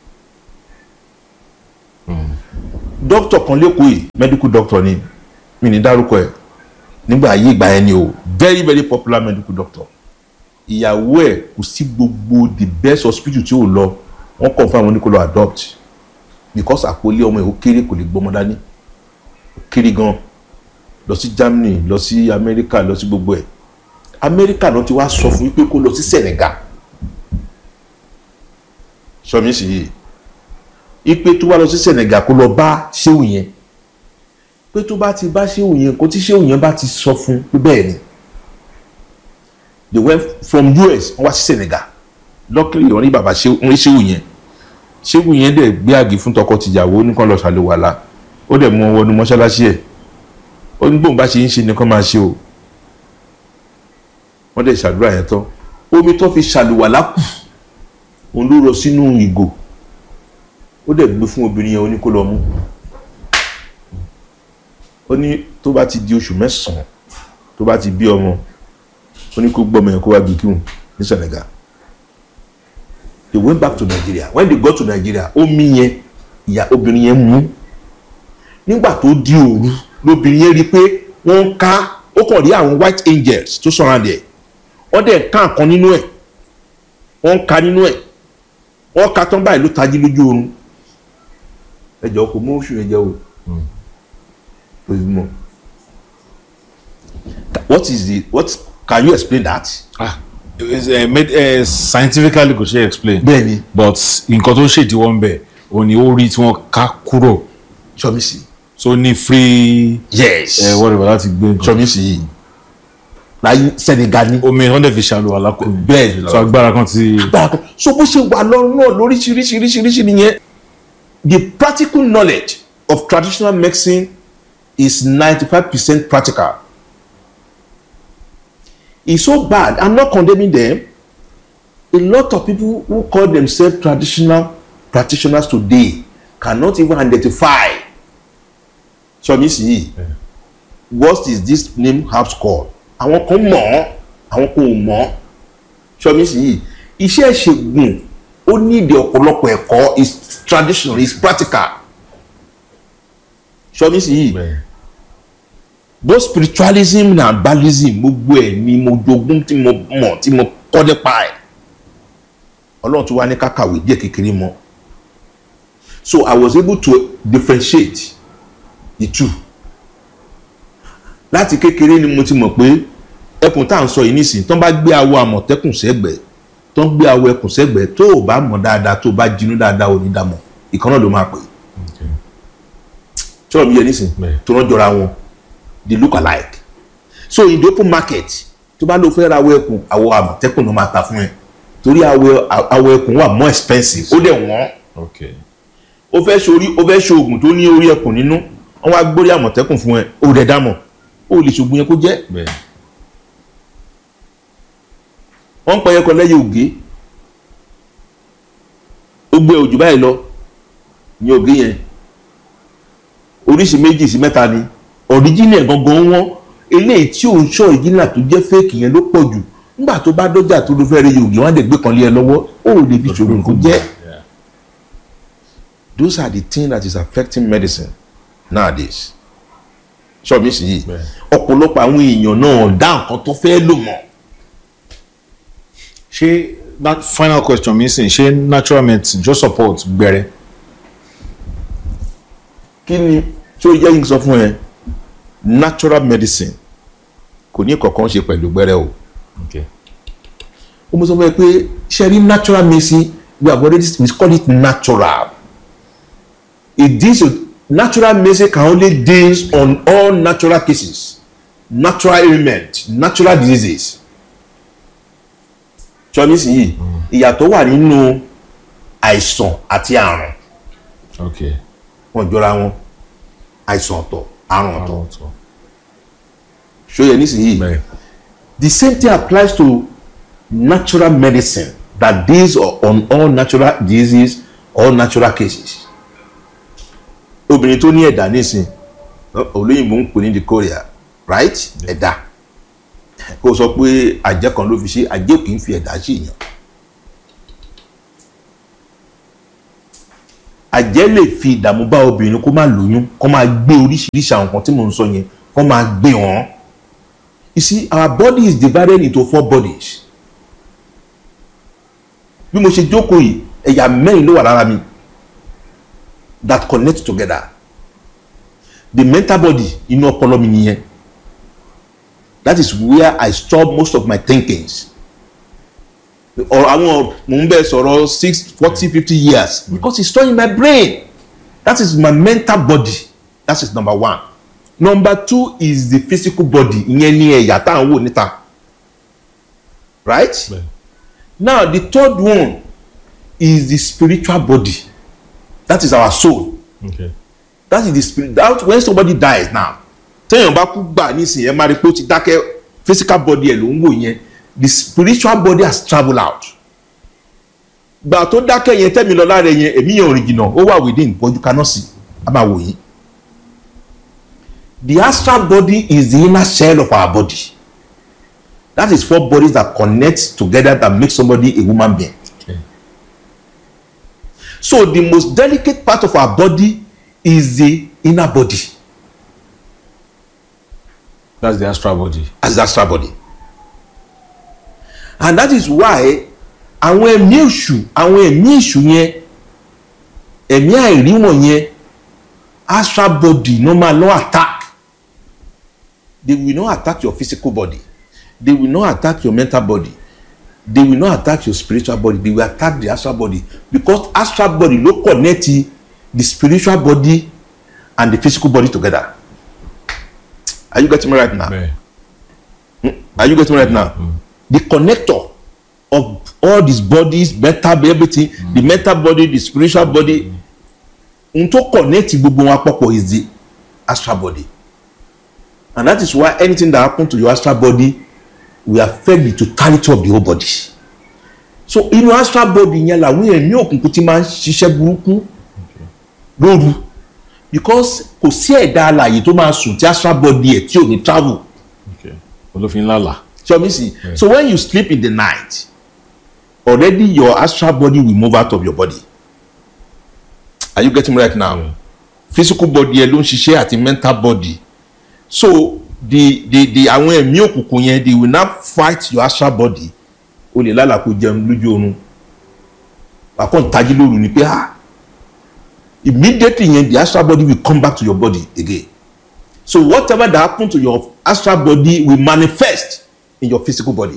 dókítà kan lẹ́kọ̀ọ́ yìí medical doctor ni mi ní dárúkọ ẹ̀ nígbà ayé ìgbà yẹn ni o very very popular medical doctor ìyàwó ẹ̀ kò sí gbogbo the best hospital tí ò lọ wọ́n confirm wọn ní kó lọ adopt because àpòlé ọmọ ẹ̀ ó kéré kò lè gbọ́mọ dání ó kéré gan lọ sí Germany lọ sí America lọ sí gbogbo ẹ̀ America náà ti wá sọ fún wípé kó lọ sí Senegal sọmi sì yìí ipe tó wá lọ sí Senegal kó lọ bá ṣéwù yẹn pé tó bá ti bá ṣéwù yẹn kó tí ṣéwù yẹn bá ti sọ fún pé bẹ́ẹ̀ ni they went from US wọ́n wá sí Senegal luckily wọ́n ní bàbá ṣéwù wọ́n rí ṣéwù yẹn ṣéwù yẹn dẹ̀ gbé àgé fún tọkọ-tìyàwó nìkan lọ ṣàlùwàlà ó dẹ̀ mú wọn wọnú mọ́ṣáláṣí ẹ̀ ó ní bóun bá ṣe ń ṣe nìkan máa ṣe o wọ́n dẹ̀ ṣàdúrà yẹn tán omi tó fi ṣàlùwàlà kù òun ló rọ sínú ìgò ó dẹ̀ gbé fún obìnrin yẹn ó ní kó lọ mú ó ní tó bá ti di oṣù mẹ́sàn-án tó bá ti bí ọmọ ó ní kó gbọ́mọ yẹn kó wá gbé kíhùn ní Senegal they went back to Nigeria when they got to Nigeria omi yẹn ìyá obìnrin yẹn mú nígbà tó di òru lóbìnrin yẹn rí i pé wọ́n ń ká ó kàn rí àwọn white angels tó surround ẹ̀ wọ́n dẹ̀ ń ká nǹkan nínú ẹ̀ wọ́n ń ka nínú ẹ̀ wọ́n ka tán báyìí ló tají lójú oorun ẹjọ́ kò mú oṣù yẹn jẹ́ o ojúmọ́ what is the what can you explain that. ah it's, uh, made, uh, scientifically kò ṣe explain bẹ́ẹ̀ni but nǹkan tó ṣèdíwọ́ ń bẹ̀ òun ni ó rí tí wọ́n ká kúrò sọmísì. so ní free yes ẹ whatever láti gbé nǹkan sọmísì yìí láyé Senegal ní. omi wọ́n dẹ̀ fi ṣàlùwàlá kù bẹ́ẹ̀ so agbára kan ti agbára kan so bó ṣe wà lọ́rùn náà lóríṣiríṣiríṣiríṣi nìyẹn the practical knowledge of traditional medicine is ninety-five percent practical it's so bad i'm not condemning them a lot of people who call themselves traditional practitioners today cannot even identify sọmísì yìí what is this name herbs called àwọn kan mọ̀ ọ́ àwọn kan ò mọ̀ ọ́ sọmísì yìí iṣẹ́ ìṣègùn ó ní ìdí ọ̀pọ̀lọpọ̀ ẹ̀kọ́ is traditional is practical sọmísì yìí both spiritualism and herbalism gbogbo ẹ̀ ni mo jogún tí mo mọ̀ tí mo kọ́ nípa ẹ̀ ọlọ́run tó wá ní kákàwé díẹ̀ kékeré mọ́ so I was able to differentiate the two láti kékeré ni mo ti mọ̀ pé ẹkùn tá à ń sọ yìí nísìnyí tó ń bá gbé awọ àmọ̀tẹ́kùn sẹ́gbẹ̀ẹ́ tó ń gbé awọ ẹkùn sẹ́gbẹ̀ẹ́ tó o bá mọ̀ dáadáa tó o bá jinú dáadáa ò ní dàmọ̀ ìkan náà ló máa pè é sọ̀rọ̀ mi yẹ nísìnyí Bẹ́ẹ̀. tó rán jọra wọn they look alike so in the open market tó bá lọ fẹ́ ra awọ ẹkùn awọ àmọ̀tẹ́kùn ló máa ta fún ẹ torí awọ awọ ẹkùn wà more expensive ó dẹ̀ wọ́n okay ó fẹ́ ṣorí ó fẹ́ ṣe oògùn tó ní orí ẹkùn nínú wọ́n wá gbórí àmọ̀tẹ́kùn fún ẹ ó dẹ̀ dámọ̀ ó lè ṣoògùn yẹn kó jẹ́ bẹ́ẹ̀ wọ́n ń pẹ́ ẹyẹ kan lẹ́yìn ògé ó gbé òjò báyìí lọ ní ògé yẹn oríṣi méjì sí mẹ́ta ni ọ̀ríjìnà gangan wọ́n eléyìí tí òun ṣọ́ ọ̀ríjìnà tó jẹ́ fẹ́ẹ̀kì yẹn ló pọ̀ jù nígbà tó bá dọ́jà tó ló fẹ́ rí ògé wọ́n á dẹ̀ gbé kan lé ẹ lọ́wọ́ ó lè fi ṣòro kó jẹ́ Yeah. those are the things that is affecting medicine nowadays ṣọ́ mi sì yìí Bẹ́ẹ̀. ọ̀pọ̀lọpọ̀ àwọn èèyàn náà dá nǹkan tó fẹ́ lò mọ́ ṣé that final question mi sìn ṣé natural medicine just support gbẹrẹ kí ni tí ó yẹ kí n sọ fún ẹ natural medicine kò ní kankan ṣe pẹ̀lú gbẹ́rẹ́ o okay ó mú sọ fún ẹ pé ṣe rí natural medicine we have already we call it natural it deals with natural medicine can only deal on all natural cases natural ailment natural diseases ṣọ́ọ́nìsì yìí ìyàtọ̀ wà nínú àìsàn àti àrùn okay wọn jọra wọn àìsàn ọ̀tọ̀ àrùn ọ̀tọ̀ àwọn ọ̀tọ̀ ṣóyẹ nísìnyí bẹ́ẹ̀ the same thing applies to natural medicine that deals on all natural diseases all natural cases obìnrin tó ní ẹ̀dá nísìn olóyìnbó ń pè ní dicoria right ẹ̀dá kó o sọ pé àjẹ́ kan ló fi ṣe àjẹ́ kì í fi ẹ̀dá ṣe èèyàn àjẹ́ lè fi ìdààmú bá obìnrin kó má lóyún kó máa gbé oríṣiríṣi àwọn nǹkan tí mò ń sọ yẹn kó máa gbé wọn. you see our body is divided into four bodies. bí mo ṣe jókòó yìí ẹ̀yà mẹ́rin ló wà lára mi that connect together the mental body inú ọpọlọ mi nìyẹn that is where I store most of my thinkings or àwọn mò ń bẹ sọ̀rọ̀ six forty fifty years because it's stored in my brain that is my mental body that is number one number two is the physical body ìyẹn ní ẹ̀yà tá à ń wò níta right Bẹ́ẹ̀. now the third one is the spiritual body that is our soul Okay. that is the spirit that when somebody dies now téèyàn bá kú gbà nísìnyí ẹ máa rí i pé ó ti dákẹ́ physical body ẹ̀ ló ń wò yẹn the spiritual body has travelled out gbà tó dákẹ́ yẹn tẹ́mi lọ lára yẹn èmi yẹn ò rìn jìnnà ó wà within but you cannot see a máa wò yín the astral body is the inner shell of our body that is four bodies that connect together that make somebody a woman being Okay. so the most delicate part of our body is the inner body That's the astral body. as the astral body and that is why àwọn ẹ̀mí èṣù àwọn ẹ̀mí èṣù yẹn ẹ̀mí àìrí wọ̀nyẹn astral body no máa lọ attack they will not attack your physical body they will not attack your mental body they will not attack your spiritual body they will attack the astral body because astral body ló connect the spiritual body and the physical body together are you getting me right now. Bẹ́ẹ̀. Are you getting me right now? The connector of all these bodies, mental body, everything, the mental body, the spiritual body, n tó connect gbogbo wọn papọ̀ is the astral body. And that is why anything that happen to your astral body will affect the totality of the whole body. So inú astral body yẹn làwọn ẹ̀mí òkùnkùn ti máa ń ṣiṣẹ́ burúkú lóru because kò sí ẹ̀dá alààyè tó máa sùn tí astral body ẹ̀ tí ò ní travel. Okay. Olófin lálà. So me see. So when you sleep in the night, already your astral body will move out of your body. Are you getting me right now? Yeah. Physical body ẹ ló ń ṣiṣẹ́ àti mental body. So the the the àwọn ẹ̀mí òkùnkùn yẹn they will now fight your astral body. O lè lálàá kó jẹun lójú oorun. Àkọ́ ìtají lóru ni pé ah immediately yẹn the astral body will come back to your body again. So whatever that happen to your astral body will manifest in your physical body.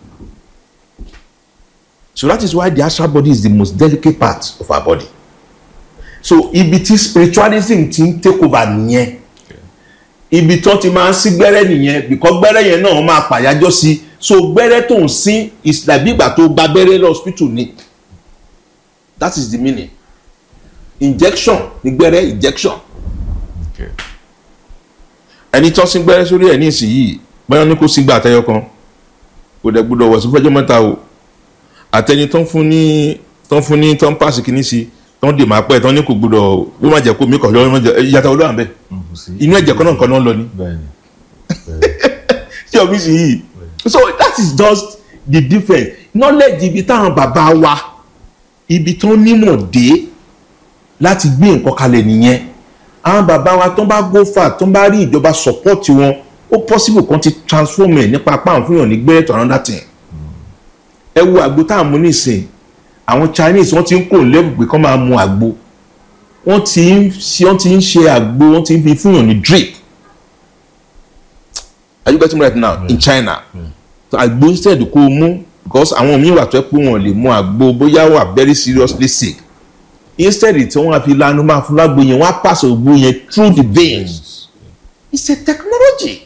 So that is why the astral body is the most delicate part of our body. So ibi tí spiritualism ti ń take over nìyẹn. Ibi tó ti máa ń sí gbẹ́rẹ́ nìyẹn because gbẹ́rẹ́ yẹn náà máa pàyájọ́ sí. So gbẹ́rẹ́ tó ń sín is like bí ìgbà tó gba gbẹ́rẹ́ lọ hospital ni. That is the meaning. Injection ni gbẹ́rẹ́ injection Okay. ẹni tó sín gbẹ́rẹ́ sórí ẹ̀ ní ìsinyìí báyọ̀ ní kó sígbà àtẹyọ kan kò dẹ̀ gbúdọ̀ wọ̀ sí fẹ́jọ́ mẹ́ta o àtẹni tó ń fún ní tó ń fún ní tó ń pàṣẹ kìíní sí tó ń dè máa pẹ́ tó ń ní kò gbúdọ̀ ó má jẹ́ kó mi kọ̀ lọ́wọ́ ìyàtọ̀ olóhùn àbẹ̀ Kò sí. inú ẹ̀jẹ̀ kan náà kan náà ń lọ ní Bẹ́ẹ̀ni. tí ọ̀bí sì yìí so that is just the difference knowledge ibi táwọn bàbá wa ibi tó nímọ̀ dé láti gbé nǹkan kalẹ̀ nìyẹn àwọn bàbá wa tó bá go far tó bá rí ìjọba support wọn ó possible kan ti transform ẹ̀ nípa apá àwọn fúnyàn ní gbẹ́rẹ́ to another thing ẹ wo àgbo tá à ń mu nísìn àwọn Chinese wọ́n ti ń kó level pé kán máa mu àgbo wọ́n ti ń ṣe wọ́n ti ń ṣe àgbo wọ́n ti ń fi fúnyàn ní drip are you getting me right now in China so àgbo instead kó o mú because àwọn míì wà tó ẹ pé wọn lè mu àgbo bóyá wà very seriously sick instead tí wọ́n á fi lanu máa fún lágbo yẹn wọ́n á pass ògùn yẹn through the veins it's a technology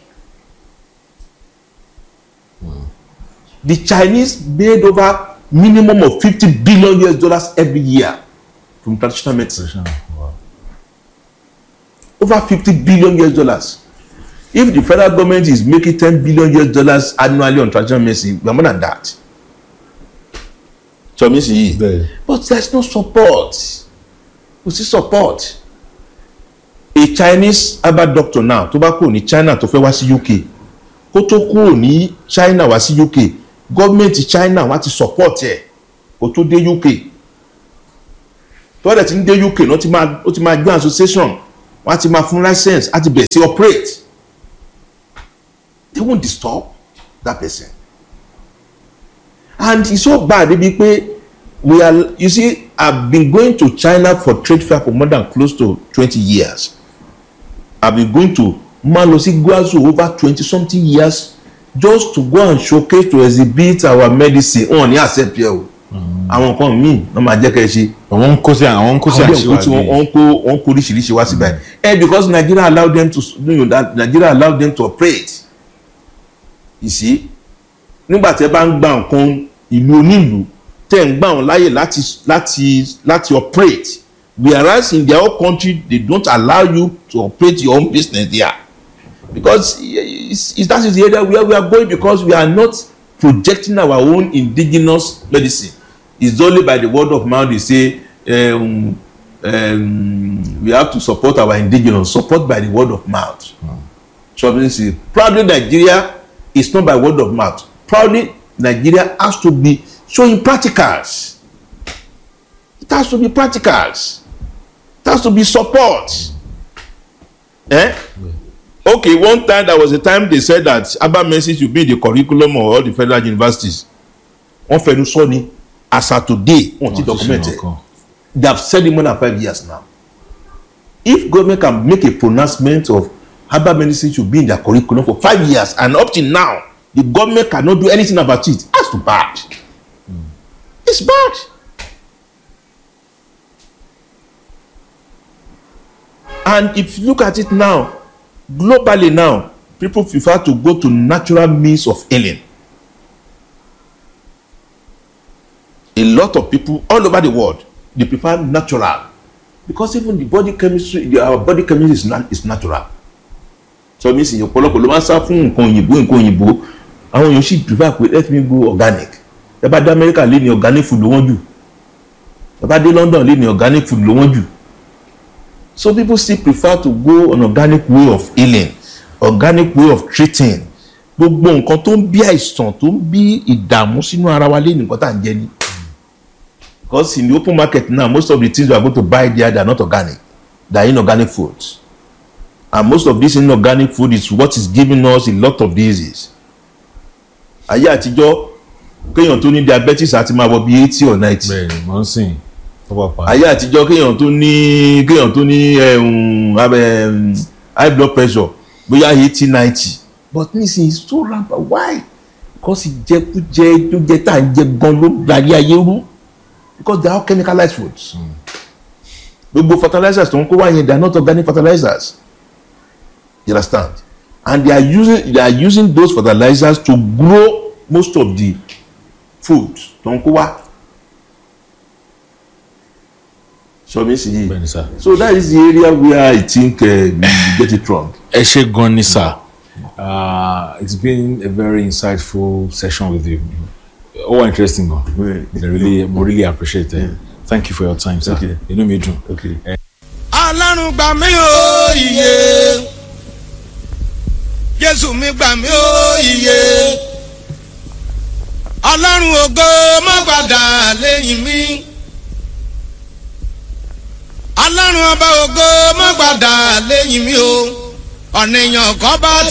the Chinese made over minimum of fifty billion US dollars every year from traditional medicine Wow. over fifty billion US dollars if the federal government is making ten billion US dollars annually on traditional medicine we are more than that so mi sì yìí Bẹ́ẹ̀ni. but there is no support kò sí support a Chinese herbal doctor now tó bá kúrò ní China tó fẹ́ wá sí UK kó tó kúrò ní China wá sí UK gọ́ọ̀mẹ̀ntì China wá ti support ẹ̀ kó tó dé UK tọ́wọ́dẹ̀ ti ń dé uk náà ti máa ó ti máa gbé association wọ́n á ti máa fún license á ti bẹ̀rẹ̀ sí operate they won't disturb that person and it's so bad debi pe we are you see i've been going to china for trade fair for more than close to twenty years i've been going to máa lọ sí guazu over twenty something years just to go and showcase to exhibit our medicine wọn ní accept yẹ o àwọn nǹkan míì wọn máa jẹ́ kẹ́ ẹ ṣe àwọn ń kó sí àwọn ń kó sí àwọn nǹkan tí àṣìwádìí wọ́n kó wọ́n kó oríṣiríṣi wá síbẹ̀ ẹ because nigeria allow them to you know, that nigeria allow them to operate you see nígbà tí ẹ bá ń gba nǹkan ìlú onílùú tẹ̀ ń gbà wọ́n láyè láti láti láti operate whereas in their own country they don't allow you to operate your own business there because it's, it's, that is the area where we are going because we are not projecting our own indigenous medicine it's only by the word of mouth they say um, um, we have to support our indigenous support by the word of mouth mm. so means proudly nigeria is not by word of mouth proudly nigeria has to be showing practicals it has to be practicals it has to be support eh okay one time there was a time they said that aba medicine should be in the curriculum of all the federal universities wọ́n fẹnu sọ ni as at today wọ́n ti document it they have said it more than five years now if government can make a pronouncement of herbal medicine should be in their curriculum for five years and up till now the government cannot do anything about it that's too bad mm. it's bad and if you look at it now globally now people prefer to go to natural means of healing a lot of people all over the world they prefer natural because even the body chemistry the, our body chemistry is, na is natural so mi sì ọ̀pọ̀lọpọ̀ ló máa ń sá fún nǹkan òyìnbó nǹkan òyìnbó àwọn èèyàn sì prefer pé let me go organic ẹ bá dé America lé ní organic food ló wọ́n jù ẹ bá dé London lé ní organic food ló wọ́n jù so people still prefer to go on organic way of healing organic way of treating gbogbo nǹkan tó ń bí àìsàn tó ń bí ìdààmú sínú ara wa lé ní nǹkan tá à ń jẹ ni because in the open market now most of the things we are going to buy there they are not organic they are inorganic foods and most of this inorganic food is what is giving us a lot of diseases ayé àtijọ́ kéèyàn tó ní diabetes àti máa wọ bí eighty or ninety bẹ́ẹ̀ni mo ń sìn tọwọ pa ayé àtijọ́ kéèyàn tó ní kéèyàn tó ní um, um, high blood pressure bóyá eighty ninety but nísìnyí so rampant why because ìjẹkújẹ tó jẹ tá à ń jẹ gan ló darí ayé rú because they are all chemicalized foods gbogbo fertilizers tó ń kó wá yẹn they are not organic fertilizers you understand and they are using they are using those fertilizers to grow most of the food tó ń kó wá so mi sì yìí bẹ́ẹ̀ni sá. so that is the area where I think uh, we get it wrong. ẹ ṣe gan ni sá uh, it's been a very insightful session with you ó wà interesting gan I really mo really appreciate it thank you for your time sir Okay. inú mi dùn. okay. ọlọ́run gbà mí ó iye jésù mi gbà mí ó iye ọlọ́run ògo má padà lẹ́yìn mi ọlọ́run ọba ògo má padà lẹ́yìn mi o ọ̀nìyàn kan bá